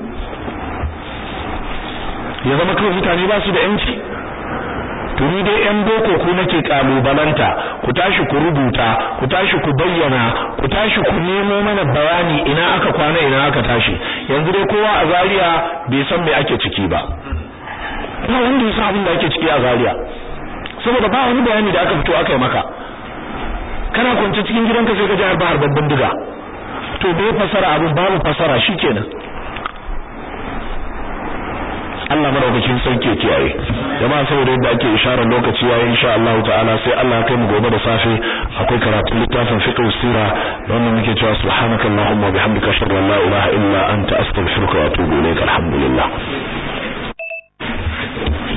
S1: ya zama kawai mutane ba su da yanci tuni dai yan boko ku nake kalubalanta ku tashi ku rubuta ku tashi ku bayyana ku tashi ku nemo mana bayani ina aka kwana ina aka tashi yanzu dai kowa a Zaria bai san me ake ciki ba ba wanda ya san abin da ake ciki a Zaria saboda ba wani bayani da aka fito aka yi maka kana kwance cikin gidanka sai ka ji harba harban bindiga to bai fasara abin babu fasara shikenan Allah madaukakin sarki ya kiyaye jama'a saboda yadda ake isharar lokaci yayin insha Allah ta'ala sai Allah ya kai mu gobe da safe akwai karatun littafin fiqh sira da wannan muke cewa subhanakallahumma wa bihamdika ashhadu an la ilaha illa anta astaghfiruka wa atubu ilaik alhamdulillah